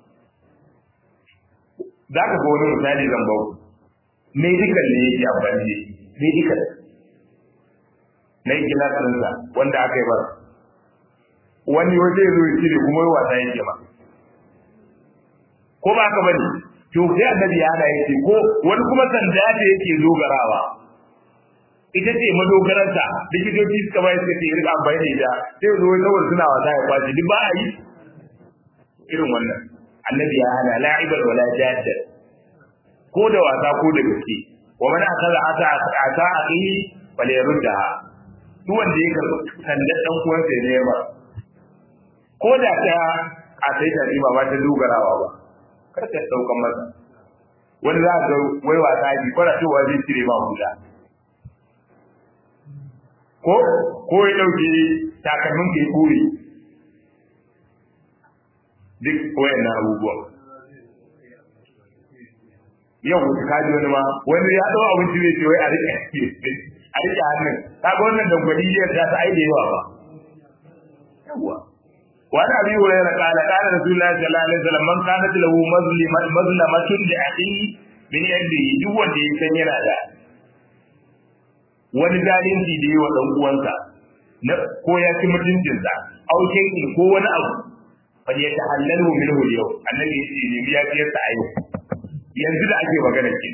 za ka ga wani misali zan bau medical ne yake amfani da medical na yi gilasinsa wanda aka yi bar wani waje zo ya cire kuma yi wasa yake ma ko ba ka bane to sai annabi ya hada yake ko wani kuma sanda da yake dogarawa ita ce madogararsa likitoci suka bai suka ce rika amfani da ita sai zo saboda suna wasa ya kwace duk ba a yi irin wannan annabi ya hana la'ibar wala jadda ko da wasa ko da gaske wa man akaza ata ata aqihi fala yaruddaha duk wanda ya karɓi sandar dan uwansa ya nema ko da ta a sai ta ba ba ta dogarawa ba kar ka daukan masa wani za ga wai wasa ji fara cewa zai cire ma huda ko ko ya dauke takalmin kai kore duk wayannan abubuwan yau ka ji wani ma wani ya dau abinci zai ce wai a rike a rike hannun ka ga wannan dangwali ya ta ta ai da yawa ba yawa wani abi hurairah qala qala rasulullahi sallallahu alaihi wasallam man kanat lahu mazlimat mazlamatun li akhihi min yadihi duk wanda ya san yana da wani zalunci da yi wa dan uwansa na ko ya ci mutuncinsa au shay'in ko wani abu fa ya tahallalu minhu yau annabi ya ce ne biya biyar sa ayo yanzu da ake magana ke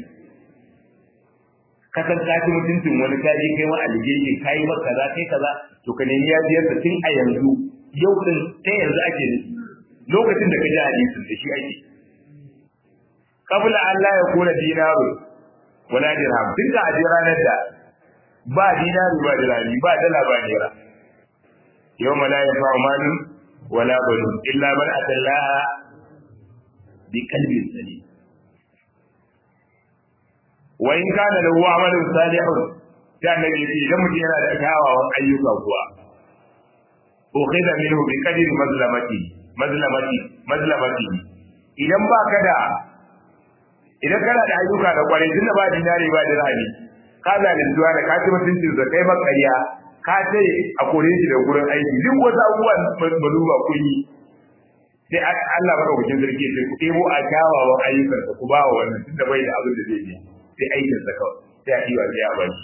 ka san ka ci mutuncin wani ka je kai ma alheri kai ma kaza kai kaza to ka nemi ya biyar sa tun a yanzu yau din ta yanzu ake nufi lokacin da ka ji hadisin da shi ake kabla Allah ya kula dinaru wala dirham tun da aje ranar da ba dinari ba dirhami ba dala ba naira yawma la yanfa'u malun wala banun illa man atallaha bi qalbin salim wa in kana lahu amalun salihun da annabi yace idan mutum yana da kyawawan ayyuka kuwa ukhidha minhu bi qadri mazlamati mazlamati mazlamati idan baka da idan kana da ayyuka da kwarai tunda ba dinari ba dirhami ka zaluntuwa da ka ci mutuncin sa kai makariya ka ce a kore shi da gurin aiki duk wasu abubuwan maluba kun yi sai Allah madaukakin sarki sai ku ɗebo a kyawawan ayyukan ku ba wa wannan tunda bai da abin da zai yi sai aikin sa kawai sai a diwa sai a bari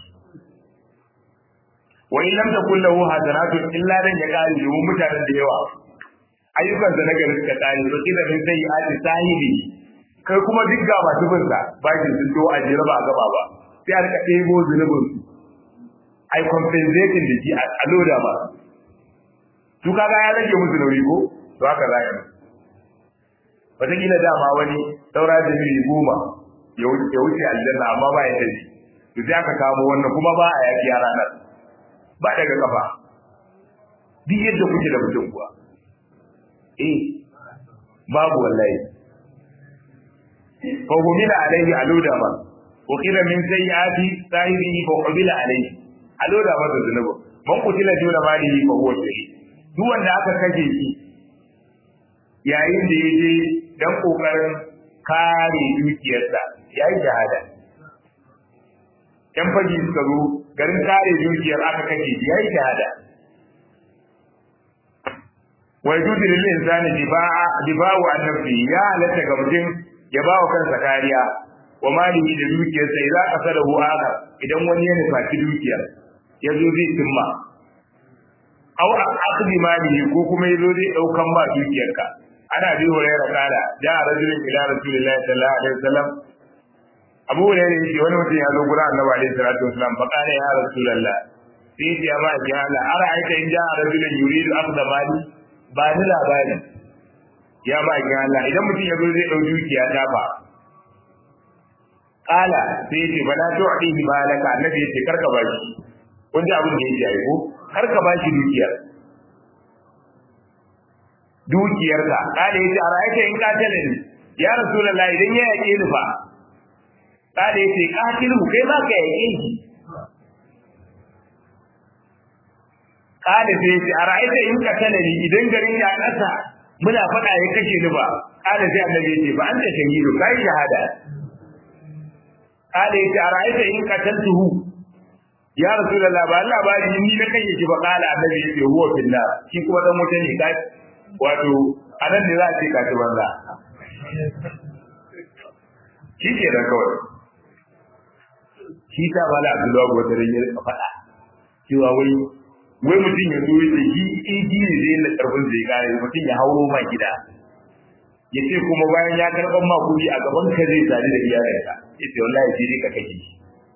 wa in lam takul lahu hasanatun illa dan ya kare yi mutanen da yawa ayyukan sa na gari suka kare to kida min sai a ci sahibi kai kuma duk ga masu bin sa bakin sun to a jira ba gaba ba sai a rika ɗebo zunubin su ai compensating da shi a loda ba su kaga ya rage musu nauyi ko to haka za ka wataƙila dama wani saura da mili goma ya wuce aljanna amma ba ya tafi to sai aka kamo wannan kuma ba a yaki a ranar ba daga kafa duk yadda kuke da mutum kuwa eh babu wallahi fa humila alaihi aluda ma wa qila min sayyiati sahibihi fa humila alaihi aluda ma da zunubu man kutila duna malihi fa huwa shahid duk wanda aka kashe shi yayin da yaje dan kokarin kare dukiyarsa yayi shahada yan faji suka zo garin kare dukiyar aka kashe shi yayi shahada wa yajuzu lil insani diba'a diba'u an nafsi ya halatta ga mutum ya ba wa kansa kariya wa malihi da dukiyarsa idan qasadahu akhar idan wani ya nufaci dukiyar ya zo zai timma aw akhdhi malihi ko kuma ya zo zai daukan ba dukiyarka ana bi hurairah kala ja rajulun ila rasulillahi sallallahu alaihi wasallam abu hurairah yace wani mutum ya zo gurin annabi alaihi salatu wasallam fa kana ya rasulullah sai ya ma ya Allah ara aika in ja rajulun yuridu akhdha mali ba ni labari ya ba ki Allah idan mutum ya zo zai dau dukiya ta ba kala sai yace bala tu'dihi malaka annabi yace karka bashi kun ji abin da yake yi ko karka bashi dukiyar dukiyarka kala yace a ra'ayta in katala ni ya rasulullah idan ya yake ni fa kala yace katilu kai ma ka yake shi kada sai ce a ra'aita in ka tana ni idan garin ya kasa muna faɗa ya kashe ni ba kada sai annabi ya ce ba an ta shahidu kai shahada kada ya ce a ra'aita in ka tantuhu ya rasulullah ba Allah ba ni na kashe shi ba kala annabi ya ce huwa finna shi kuma dan wuta ne kai wato anan ne za a ce ka ci banza shi ke da kawai shi ta bala Abdullahi wata rage faɗa cewa wai wai mutum ya zo da shi iji ne zai na karfin zai kare mutum ya hauro ma gida ya ce kuma bayan ya karɓar ma kuɗi a gaban ka zai sadu da iyayenka ya ce wallahi sai dai ka kake shi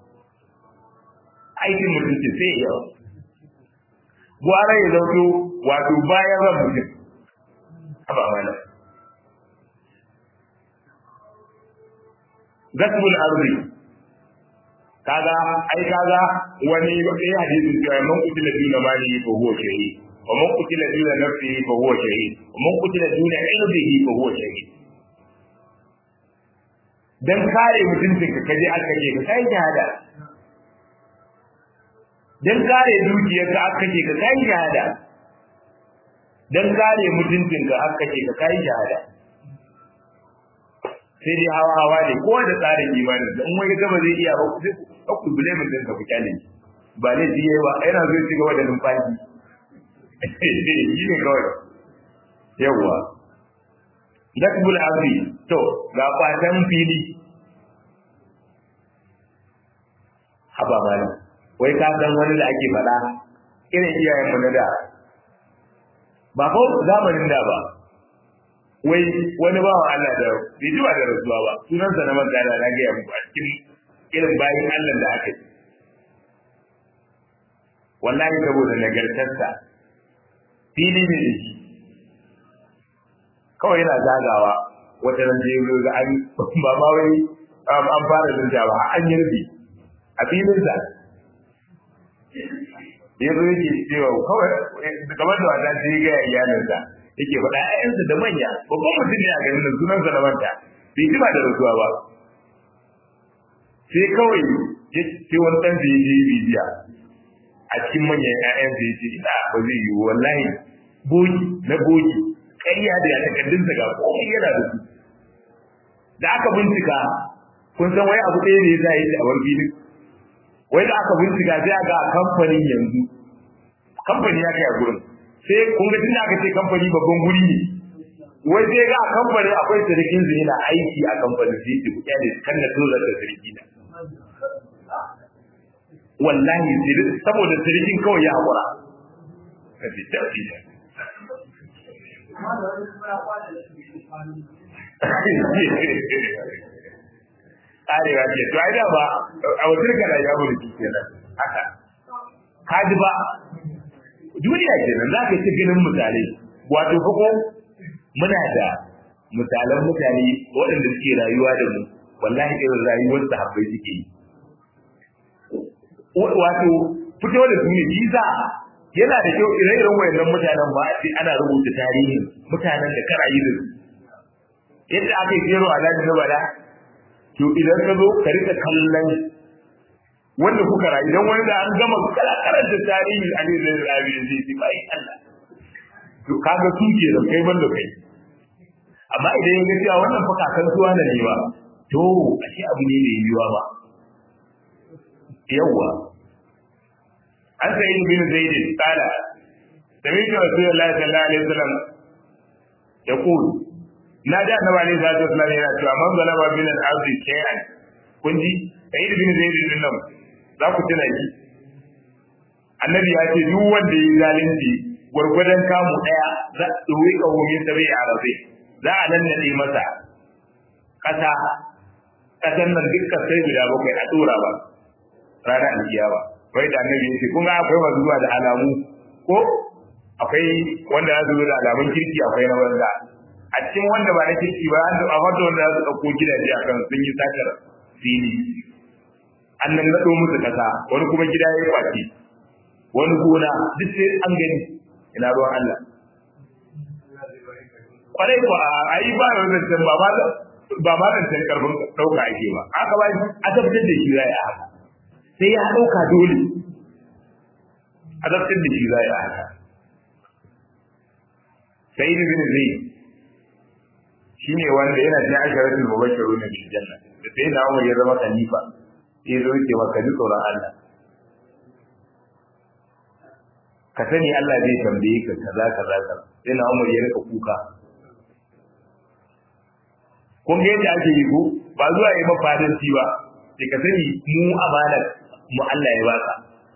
aikin mutum ce sai yawa gwara ya zauto wato bayan ran mutum haba mana gasbul arzi kaga ai kaga wani sai hadisi cewa man kutila duna mali fa huwa shahid wa man kutila duna nafsihi fa huwa shahid wa man kutila duna irdihi fa huwa shahid dan kare mutuncin ka kaje aka ce ka kai shahada dan kare dukiyar ka aka ce ka kai shahada dan kare mutuncin ka aka ce ka kai shahada sai dai hawa hawa ne kowa da tsarin imanin da in wani gaba zai iya ba sai ku bule mun din ka ku kyale ba ne ji ba yana zo ci gaba da numfashi shi ne kawai yawa dakbul ardi to ga kwatan fili haba malam wai ka san wani da ake faɗa irin iyayen mu na da ba ko zamanin da ba wai wani bawan Allah da bai ji ba da rasuwa ba sunansa na manta da na gaya muku a cikin irin bayan Allah da aka yi wallahi saboda nagartarsa fili ne da shi kawai yana zagawa wata nan da yau ga an ba ma wai an fara zunta ba an yi rubi a filinsa ya zo yake cewa kawai kamar da wata sai ga iyalinsa yake faɗa ƴaƴansa da manya babban mutum ne a garin nan sunansa da manta bai ji ba da rasuwa ba sai kawai ya ce wani ɗan da ya je bibiya a cikin manyan ƴaƴansa ya ce ina ba zai yi wallahi bogi na bogi ƙarya da ya takardunsa ga komai yana da su da aka bincika kun san wai abu ɗaya ne ya sa yi da awar filin wai da aka bincika sai a ga kamfanin yanzu kamfani ya kai a gurin sai kun ga tunda aka ce kamfani babban guri ne wai sai ga a kamfanin akwai sirikin zai na aiki a kamfanin sai ce kuɗa ne kan na tozar da siriki na wallahi saboda sirikin kawai ya haƙura ka ce tafi da arewa ce to ai da ba a wasu kana ya mulki kenan haka ka ji ba duniya kenan za ka ci ganin misalai wato ko muna da misalan mutane waɗanda suke rayuwa da mu wallahi irin rayuwar sahabbai suke yi wato fito da su ne visa yana da kyau ire-iren wayannan mutanen ba sai ana rubuta tarihin mutanen da kara yi da su yadda aka yi jero a lalata bala to idan ka zo ka rika kallon wanda kuka rayu idan wani da an gama kala karanta tarihin a ne zai rayu zai ce bai Allah to kaga su ke da kai banda kai amma idan ya ga cewa wannan fa kakan suwa na ne ba to ashe abu ne mai yiwuwa ba yawwa an sai yin bin zaid qala sami'tu rasulullahi sallallahu alaihi wasallam yaqul na da annabi alaihi salatu wasallam yana cewa man zalama min al-ardi shay'an kun ji sayyid bin zaid din nan za ku tuna shi annabi ya ce duk wanda ya zalunci gwargwadon kamu daya za a ɗoyi ƙahomin sa bai arabe za a nan nade masa ƙasa ƙasan nan dukkan sai guda bakwai a ɗora ba ranar alkiyama wai da annabi ya ce kun ga akwai masu zuwa da alamu ko akwai wanda ya zo da alamun kirki akwai na wanda a cikin wanda ba na kirki ba an a wata wanda za su ɗauko gidaje a kan sun yi satar fili an nan naɗo musu ƙasa wani kuma gida ya yi kwaci wani gona duk sai an gani ina ruwan Allah kwarai ko a yi ba da zancen ba ba ba ma zancen karfin ɗauka ake ba haka ba a tabbatar da shi zai a haka sai ya ɗauka dole a tabbatar da shi zai a haka sai da bin zai shi ne wanda yana cikin asharatul mubashiru na bil janna da sai na umar ya zama khalifa sai zo ce maka ji tsoron Allah ka sani Allah zai tambaye ka kaza kaza kaza sai na umar ya rika kuka kun ga yadda ake yi ko ba zuwa yi mafadanci ba sai ka sani mu amanar mu Allah ya baka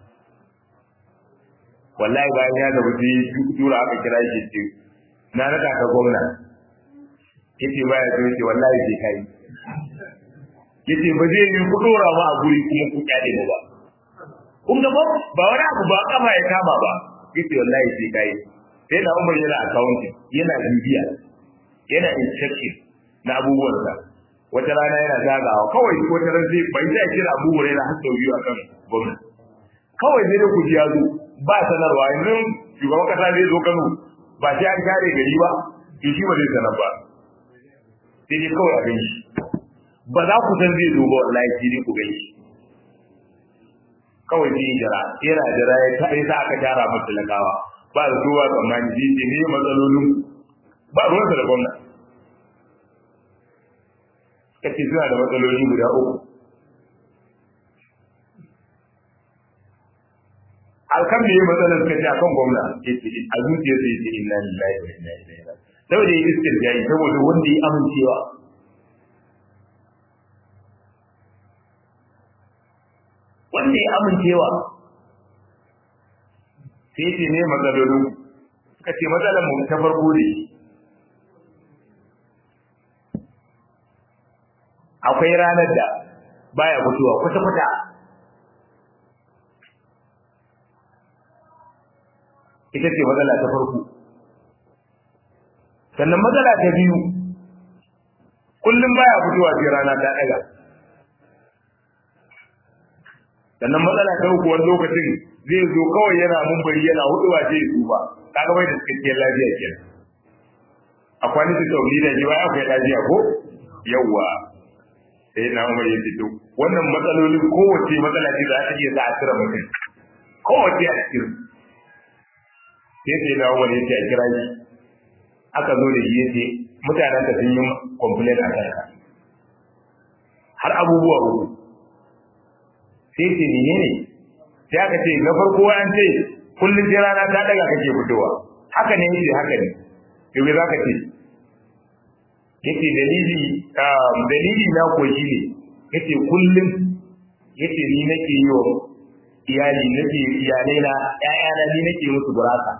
wallahi bayan ya gaba sai tura aka kira shi ce na raka ka gwamna yace baya so yace wallahi sai kai yace ba zai yi ku dora ma a guri kuma ku kyale mu ba kun ga ba ba wani abu ba kama ya kama ba yace wallahi sai kai sai da Umar yana account yana bibiya yana inspection na abubuwan sa wata rana yana zagawa kawai wata ran zai bai sai kira Abu Hurairah har sau biyu akan gwamnati kawai sai da ku ji yazo ba sanarwa yanzu shugaban kasa zai zo Kano ba sai an kare gari ba to shi ba zai sanar ba sai dai kawai a gani ba za ku san zai zo ba wallahi sai dai ku gani kawai sai jira yana jira ya ta sa aka tara masa talakawa ba da zuwa tsammani sai ce ne matsalolin ba ruwansa da gwamna kace suna da matsaloli guda uku alkan da ya matsalar suka ce akan gwamna ya ce a zuciya sai ce inna lillahi wa inna ilaihi raji'un saboda ya istirjai saboda wanda ya amincewa wanda ya amincewa sai ce ne matsalolin suka ce matsalar mu ta farko ne akwai ranar da baya fitowa kwata-kwata ita ce matsala ta farko sannan matsala ta biyu kullum baya fitowa sai rana ta daga sannan matsala ta uku wani lokacin zai zo kawai yana mumbari yana huduwa sai su ba kaga bai da cikakkiyar lafiya kenan a kwani su tauri da ji baya akwai lafiya ko yawwa sai na umar ya fito wannan matsalolin kowace matsala ce za ta iya za a cire mutum kowace a cikin sai sai na umar ya ce a kira shi aka zo da shi ya ce mutanen da sun yi complain a kanka har abubuwa uku sai ce ne ne sai aka ce na farko an ce kullum sai rana ta daga kake fitowa haka ne yace haka ne to me zaka ce yace dalili dalili na ko shi ne yace kullum yace ni nake yi wa iyali nake iyalai na ƴaƴana ni nake musu gurasa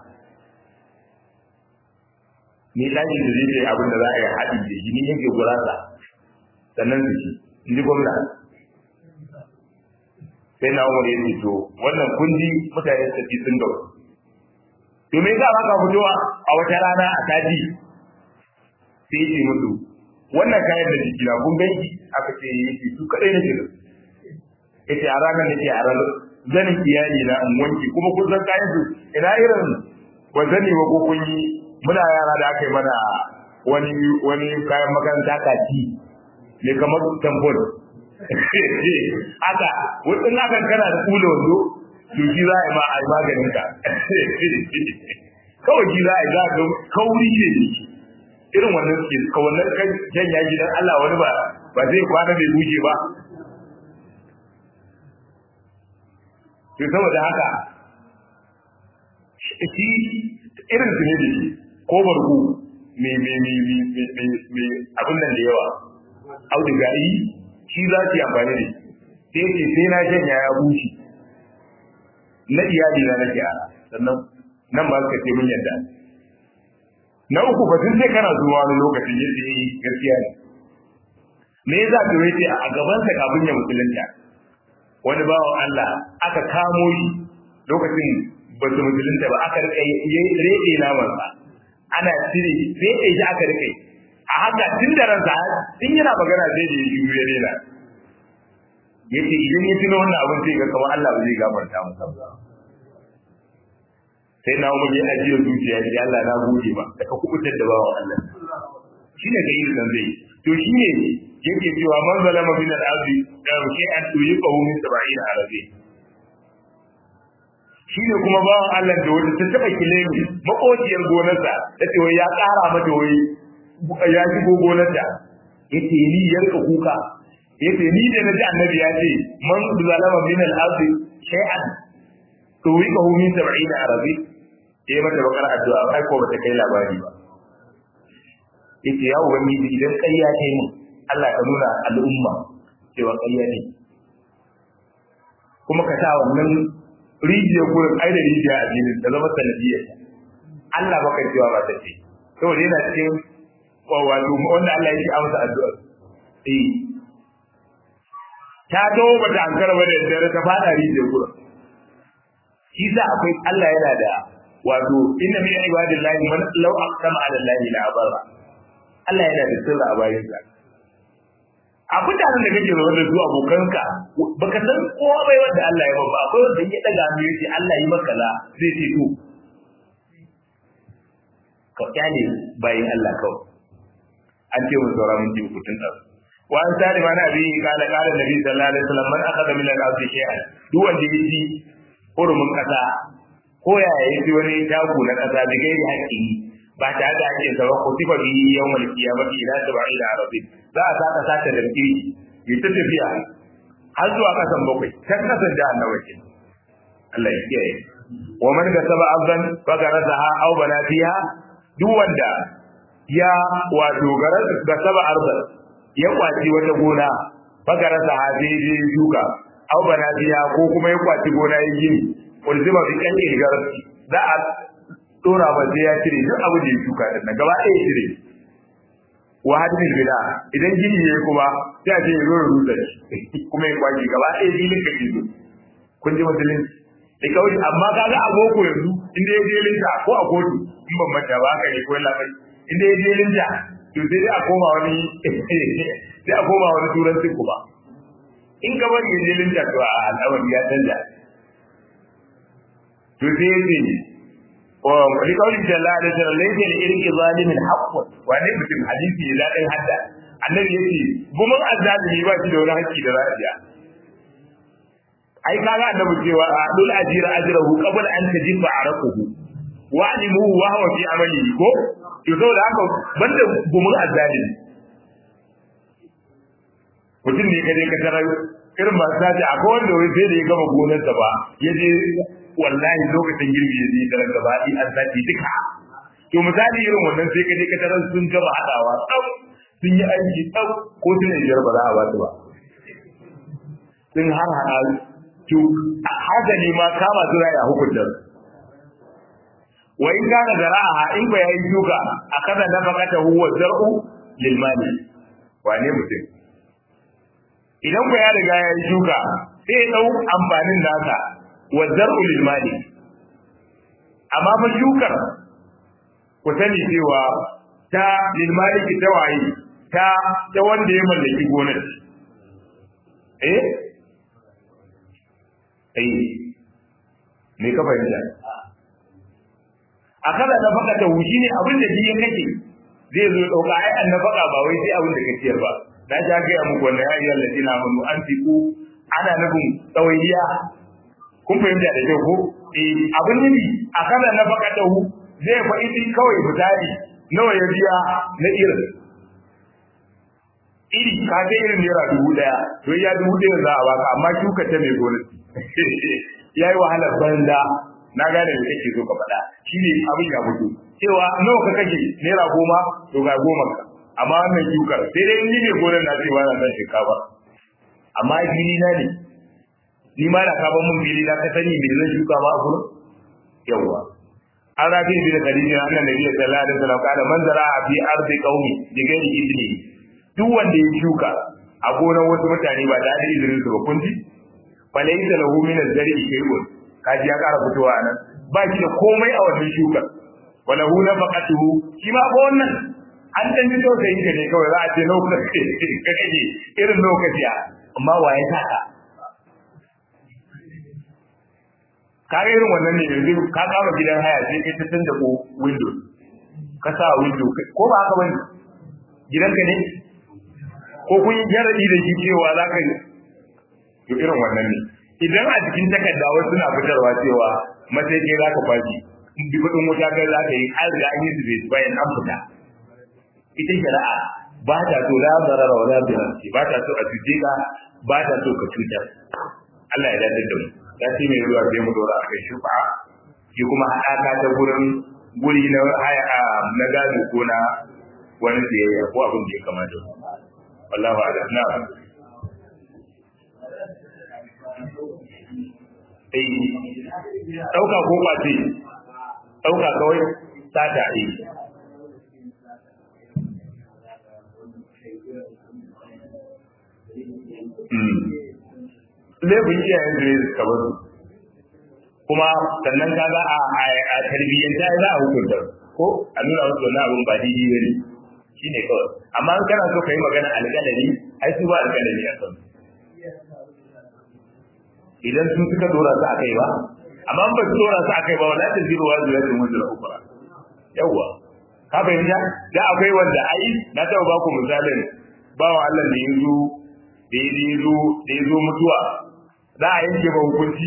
ni daki da zai yi abin da za a yi haɗi da shi ni yake gurasa sannan su ci in ji gwamna sai na umar ya ce to wannan kundi mutane su ci sun gaba to me yasa baka fitowa a wata rana a taji sai ce musu wannan kayan da jiki na kun ganki aka ce yake su kadai nake da yace a ranar nake a ranar zanin iyali na in wanki kuma kun san kayan su ina irin ba zani ba ko kun yi muna yara da aka yi mana wani wani kayan makaranta kaki ne kamar tambol haka wadin hakan kana da kula wando to shi za a yi ma a yi maganin ka kawai shi za a yi za a ga kauri ne irin wannan suke ka wannan kan janya gidan Allah wani ba ba zai kwana bai buje ba to saboda haka shi irin su ne da shi ko barku me me me me me me abin nan da yawa auduga yi shi za su yi amfani da shi sai ce sai na janya ya bushe na iyali na nake a sannan nan ba suka ce mun yadda na uku ba sun sai kana zuwa wani lokacin ya ce gaskiya ne me yasa to yace a gaban sa kafin ya musulunta wani bawan Allah aka kamo shi lokacin ba su musulunta ba aka rike rede naman sa ana cire rede shi aka rike a haka tun da ransa tun yana magana sai da ya juyo ya daina yace idan ya tuno wannan abin sai ga kamar Allah ba zai gafarta masa ba sai na umar ya ajiye zuciya ya ce Allah na gode ba da ka kubutar da bawan Allah shine ga irin zai to shine yake cewa man zalama min al-ardi da ke an tuyi qawu min 70 arabi shine kuma bawan Allah da wata ta taba kilemi makociyar gonarsa tace wai ya kara mata wai ya shigo gonarta yace ni yanka kuka yace ni da naji annabi ya ce man zalama min al-ardi shay'an tuyi qawu min 70 arabi sai mata bakar addu'a ai ko bata kai labari ba yace ya ubangiji idan ƙarya ta yi min Allah ka nuna al'umma cewa ƙarya ne kuma ka sa wannan rijiyar gurin ai da rijiya a jinin da zama sanadiyar Allah baka cewa ba ta ce saboda yana cikin wato wanda Allah ya ci amsa addu'ar eh ta dawo ba ta ankara ba da dare ta fada rijiyar gurin shi sa akwai Allah yana da wato inna min ibadillahi man law aqsama ala allahi la abara Allah yana da sirra a bayan sa a mutanen da kake zaune da su abokanka baka san kowa bai wanda Allah ya babba akwai wanda ya daga mu yace Allah yi maka la zai ce to ka kyale bayin Allah kawai an ce mun saura mun ji kutun da wa an sari mana bi kala kala nabi sallallahu alaihi wasallam man akhadha min al-ardi shay'an duk wanda ya ji hurumin kasa ko ya yi ji wani tagu na kasa da gairi haƙƙi ba tare da haƙƙin sa ba ko tifa bi yawmal qiyamati ila sab'ila arabi za a saka saka da ki yi ta tafiya har zuwa kasan bakwai kan kasan da annabi ke Allah ya kiyaye wa man kasaba abdan fagarasaha aw bana fiha duk wanda ya wato ga saba arzan ya kwaci wata gona fagarasaha daidai shuka aw bana fiha ko kuma ya kwaci gona ya gini ulzima bi kalli garasi za a dora ba sai ya cire duk abu da ya shuka din nan gaba ɗaya cire wa hadin bida idan gini yayi kuma sai a ce ya zo ya rusa shi kuma ya kwaci gaba ɗaya filin ka kizo kun ji musulunci da kawai amma kaga a boko yanzu inda ya je linta ko a kotu in ban manta ba haka ne ko labai inda ya je linta to sai dai a koma wani sai a koma wani turanci kuma in ka bari ya je linta to a al'amari ya canja to sai ya ce wani kawai da Allah da sallallahu alaihi wasallam irin zalimin haqqun wani mutum hadisi ya dan hadda annabi yace gumin azzalimi ba shi da wani haƙƙi da ra'iya ai kaga annabi cewa dul ajira ajrahu qabla an tajiba araquhu wa alimu wa huwa fi amalihi ko to saboda haka banda gumin azzalimi mutum ne kaje ka tarar irin masu sace akwai wanda wai sai da ya gama gonarsa ba ya je wallahi lokacin girbi ya je tarar gaba ɗi an sace duka to misali irin wannan sai kaje ka tarar sun gama haɗawa tsaf sun yi aiki tsaf ko suna biyar ba za a ba su ba sun har haɗa to haka ne ma kama su a hukuntar wa in kana zara'aha in ba yayi shuka akaza nafaqata huwa zar'u lil mali wane mutum idan ku ya riga ya yi shuka sai ya dau amfanin nasa wa zar'u lil mali amma fa shukar ku sani cewa ta lil maliki ta waye ta ta wanda ya mallaki gonar eh eh me ka fahimta a kada na faka ta wuji ne abin da shi ya kake zai zo dauka ai an nafaka ba wai sai abin da kake ciyar ba na ja ga ya muku wannan ayyukan ladina amanu an fiku ana nufin tsawayiya kun fahimta da kyau ko eh abin nufi a kada na faka ta hu zai fa idi kawai misali nawa ya biya na irin iri ka ga irin naira dubu daya to ya dubu daya za a baka amma shuka ta mai gonaki yayi wahalar banza na gane me kake so ka faɗa shine abin ya fito cewa nawa ka kashe naira goma to ga goma ka amma wannan shukar sai dai ni ne gonar na ce ba na san shinkafa amma fili na ne ni ma da ka ban mun fili na ka sani me zan shuka ba a gurin yawa an rafi bi da khadija annan nabi sallallahu alaihi wasallam kada man zara fi ardi qaumi bi ghairi idni duk wanda ya shuka a gonar wasu mutane ba da izinin su ba kun ji falaysa lahu min az-zari shay'un kaji ya kara fitowa nan ba shi da komai a wannan shukar wala hu nafaqatuhu shi ma ba wannan an dan ji to sai ne kawai za a ce lokaci ka kaje irin lokaci amma waye saka kaga irin wannan ne yanzu ka kama gidan haya sai kai ta canza ko window ka sa window ko ba haka bane gidanka ne ko kun yi jaradi da shi cewa za ka yi to irin wannan ne idan a cikin takarda wasu suna fitarwa cewa matsayi za ka kwashi bi kudin wuta kai za ka yi an riga an yi su bai bayan an fita ita shari'a ba ta so la zarara wa la birarci ba ta so a cuce ka ba ta so ka cutar Allah ya dace da mu ya ce mai ruwa sai mu dora a kai shufa shi kuma haɗaka ta gurin guri na haya na gado ko na wani siyayya ko abin da ya kamata wallahu a'lam na'am ɗauka ko ɓace ɗauka kawai sata yi laifin iyayen da ya suka basu kuma sannan ka za a tarbiyyanta za a hukunta ko a nuna wasu wani abin ba daidai ba ne shi ne kawai amma in kana so ka yi magana alƙalari ai su ba alƙalari a kan idan sun suka dora su a kai ba amma ba su dora su a kai ba wala ta zira wa zira ta mujira ukura yawwa ka fahimta da akwai wanda ai na taɓa ba ku misalin bawa Allah da ya zo da ya zo da ya zo mutuwa za a yanke ba hukunci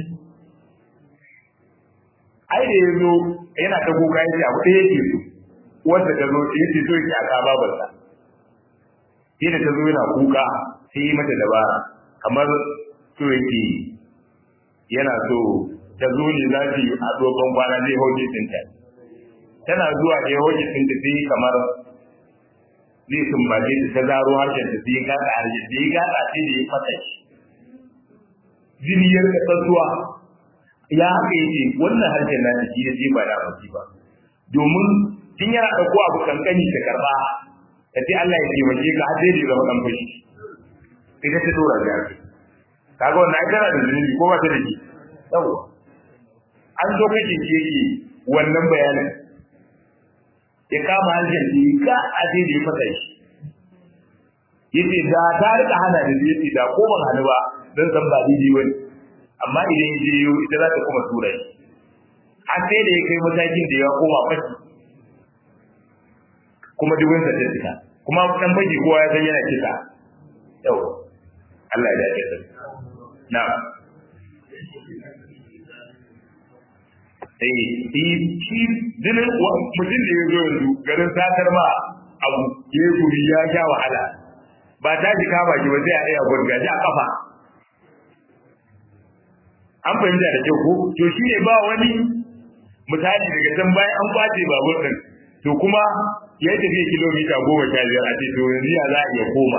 ai da ya zo yana ta kuka ya ce abu ɗaya yake so wanda ta zo ya ce so yake aka babarsa sai da ta zo yana kuka sai yi mata dabara kamar so yake yana so ta zo ne za su yi a tsohon kwana zai hoji ɗinta tana zuwa da ya hoji ɗinta sai kamar zai sumbace ta zaro harshen ta sai gada harshen da ya gada sai da ya fasa shi jini ya rika tsatsuwa ya haka yake wannan harshen na shi ya je ba da abinci ba domin tun yana ɗauko abu kankani ta karɓa ta ce Allah ya taimake ka har sai da ya zama ɗan fashi ita ta dora da yake kaga wannan ai tana da zunubi ko ba ta da shi yawa an zo kake ke yi wannan bayanin ya kama harshen da ka a sai da ya fasa shi yace da ta rika hana da yace da ko ban hannu ba dan san ba daidai bane amma idan ya je ita za ta kuma tura shi har sai da ya kai matakin da ya koma fashi kuma dubin sa ta tsika kuma dan fashi kowa ya san yana kisa yau Allah ya dace da na'am eh shi dinin mutum da ya zo yanzu garin satar ma abu ya guri ya sha wahala ba ta ji kama shi ba sai a ɗaya gurgaji a kafa an fahimta da kyau ko to shi ne ba wani misali daga can bayan an kwace babur ɗin to kuma ya yi tafiya kilomita goma sha biyar a ce to yanzu ya za a iya koma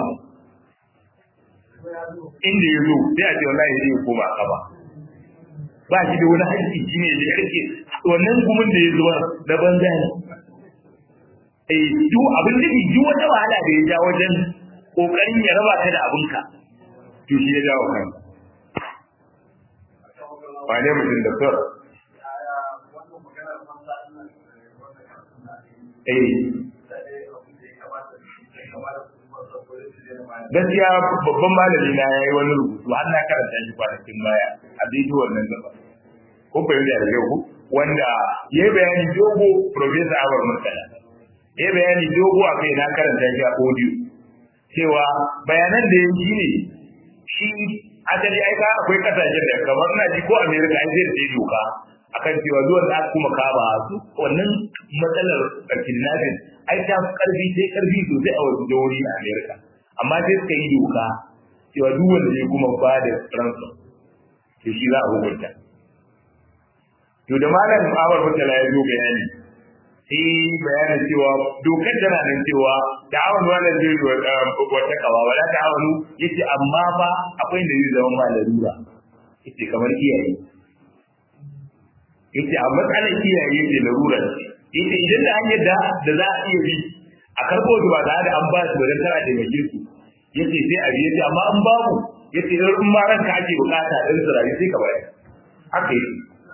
inda ya zo sai a ce wallahi zai koma a kafa ba shi da wani haƙƙi shi ne da yake wannan gumin da ya zuwa na banza ne eh duk abin da duk wata wahala da ya ja wajen kokarin ya raba ka da abinka to shi ya jawo kan ba ne mutum da sor eh gaskiya babban malami na yayi wani rubutu har na karanta shi kwanakin baya a bidiyo wannan gaba ko fahimta da yau wanda yayi bayani dogo professor Awar Murtala yayi bayani dogo a kai na karanta shi a audio cewa bayanan da yake ne shi asali ai ka akwai kasashen da kamar na ji ko America ai zai da doka akan cewa zuwan da kuma kama su wannan matsalar kidnapping ai ta karfi sai karfi sosai a wasu jihohi a America amma sai suka yi doka cewa duk wanda ya kuma ba da ransom to shi za a hukunta to da malam Awar Mutala ya zo bayani sai bayanin cewa dokar tana nan cewa ta'awun wala zai wata kawa wala ta'awunu yace amma fa akwai da zai zama ma larura yace kamar iyaye yace a matsalar iyaye ce larura ce yace idan da hanyar da da za a iya bi a karɓo su ba tare da an ba su wajen tara taimake su yace sai a biye amma an babu yace in ma ranka ake bukata din su rayu sai ka bayar haka yake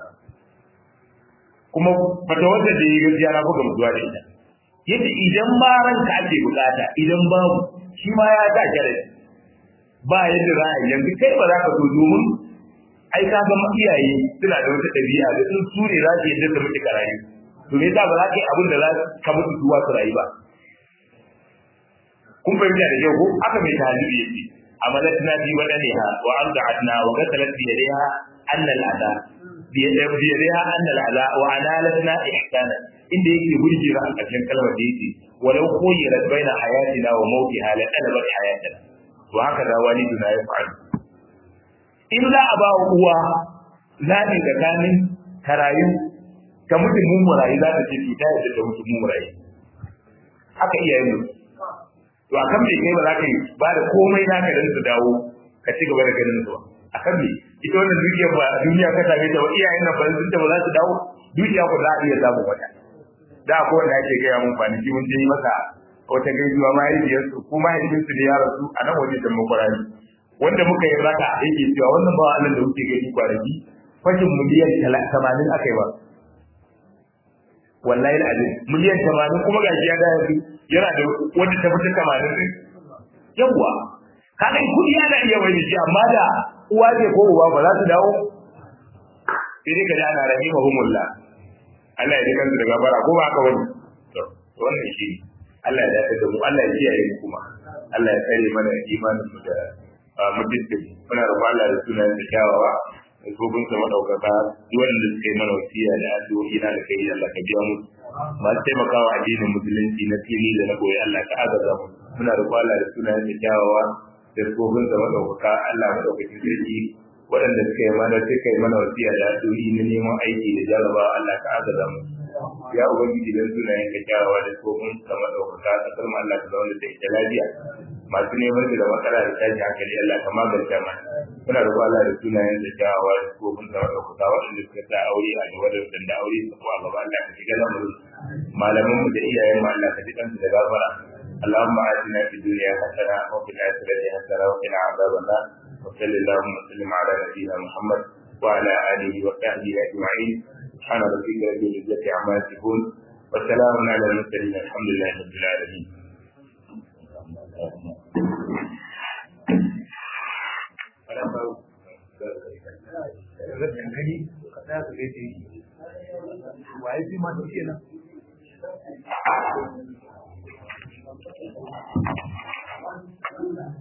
kuma fata wanda da yi gaskiya na buga mutuwa da ita yace idan ma ranka ake bukata idan babu shi ma ya da kare ba yadda za a yanzu kai ba za ka so domin ai ka ga iyaye suna da wata ɗabi'a da sun su ne za su yadda su mutu ka rayu to me yasa ba za ka yi abin da za ka mutu zuwa su rayu ba kun fahimta da yau ko aka mai talibi yace amalatna fi badaniha wa arda'atna wa qatalat bi yadiha anna al'ada bi yadiha anna al'ada wa analatna ihsana inda yake burjira a ƙarshen kalmar da yake walau khuyyirat baina hayatina wa mawtiha la talabat hayatana wa haka da waliduna ya fa'al in za a ba wa uwa zaɓi tsakanin karayu ta mutum mun murayi za ta ce to ta yadda ta mutum mun murayi haka iyayen mu to a kan me kai ba za ka yi ba da komai naka dan su dawo ka ci gaba da ganin su a kan me ita wannan dukiyar ba duniya ka same ta ba iyayen nan ba sun ta ba za su dawo dukiya ku za a iya samun wata da ko wanda ake gaya mun kwanaki mun je yi masa wata gaisuwa mahaifiyarsu ko mahaifinsu ne ya rasu a nan waje da makwarari wanda muka yi raka yake cewa wannan ba Allah da kuke gani kwanaki fashin miliyan 80 aka yi ba wallahi alazim miliyan 80 kuma gashi ya da yanzu yana da wanda ta fita 80 din yawa kaga kudi yana iya wani shi amma da uwa ce ko uba ba za su dawo sai dai kaji ana rahimahumullah Allah ya ji kansu daga bara ko ba haka wani to wannan shi Allah ya dace da mu Allah ya kiyaye mu kuma Allah ya kare mana imanin mu da mutum muna da Allah da sunayen da kyawawa da gobin sa madaukaka wanda suka yi mana wasiya da addu'o'i na da kai Allah ka biya mu masu taimakawa addinin musulunci na fili da na goyi Allah ka agaza mu muna da Allah da sunayen da kyawawa da gobin sa madaukaka Allah madaukakin sarki waɗanda suka yi mana suka yi mana wasiya da addu'o'i na neman aiki da jarabawa Allah ka agaza mu ya ubangiji dan sunayen ka kyawawa da gobin sa madaukaka kasar mu Allah ka zauna da ita lafiya masu neman da matsala da tashi hankali Allah ka magance mana muna roƙon Allah da sunayen da kyawawa da kofin da kuka waɗanda suka sa aure a gaba da wadanda aure su kuma gaba Allah ka shiga lamarin malaman mu da iyayen mu Allah ka ji kansu da gafara اللهم آتنا في الدنيا حسنة وفي الآخرة حسنة وقنا عذاب النار وصل اللهم وسلم على نبينا محمد وعلى آله وصحبه أجمعين سبحان ربك رب العزة عما يصفون وسلام على المرسلين الحمد لله رب العالمين Thank you.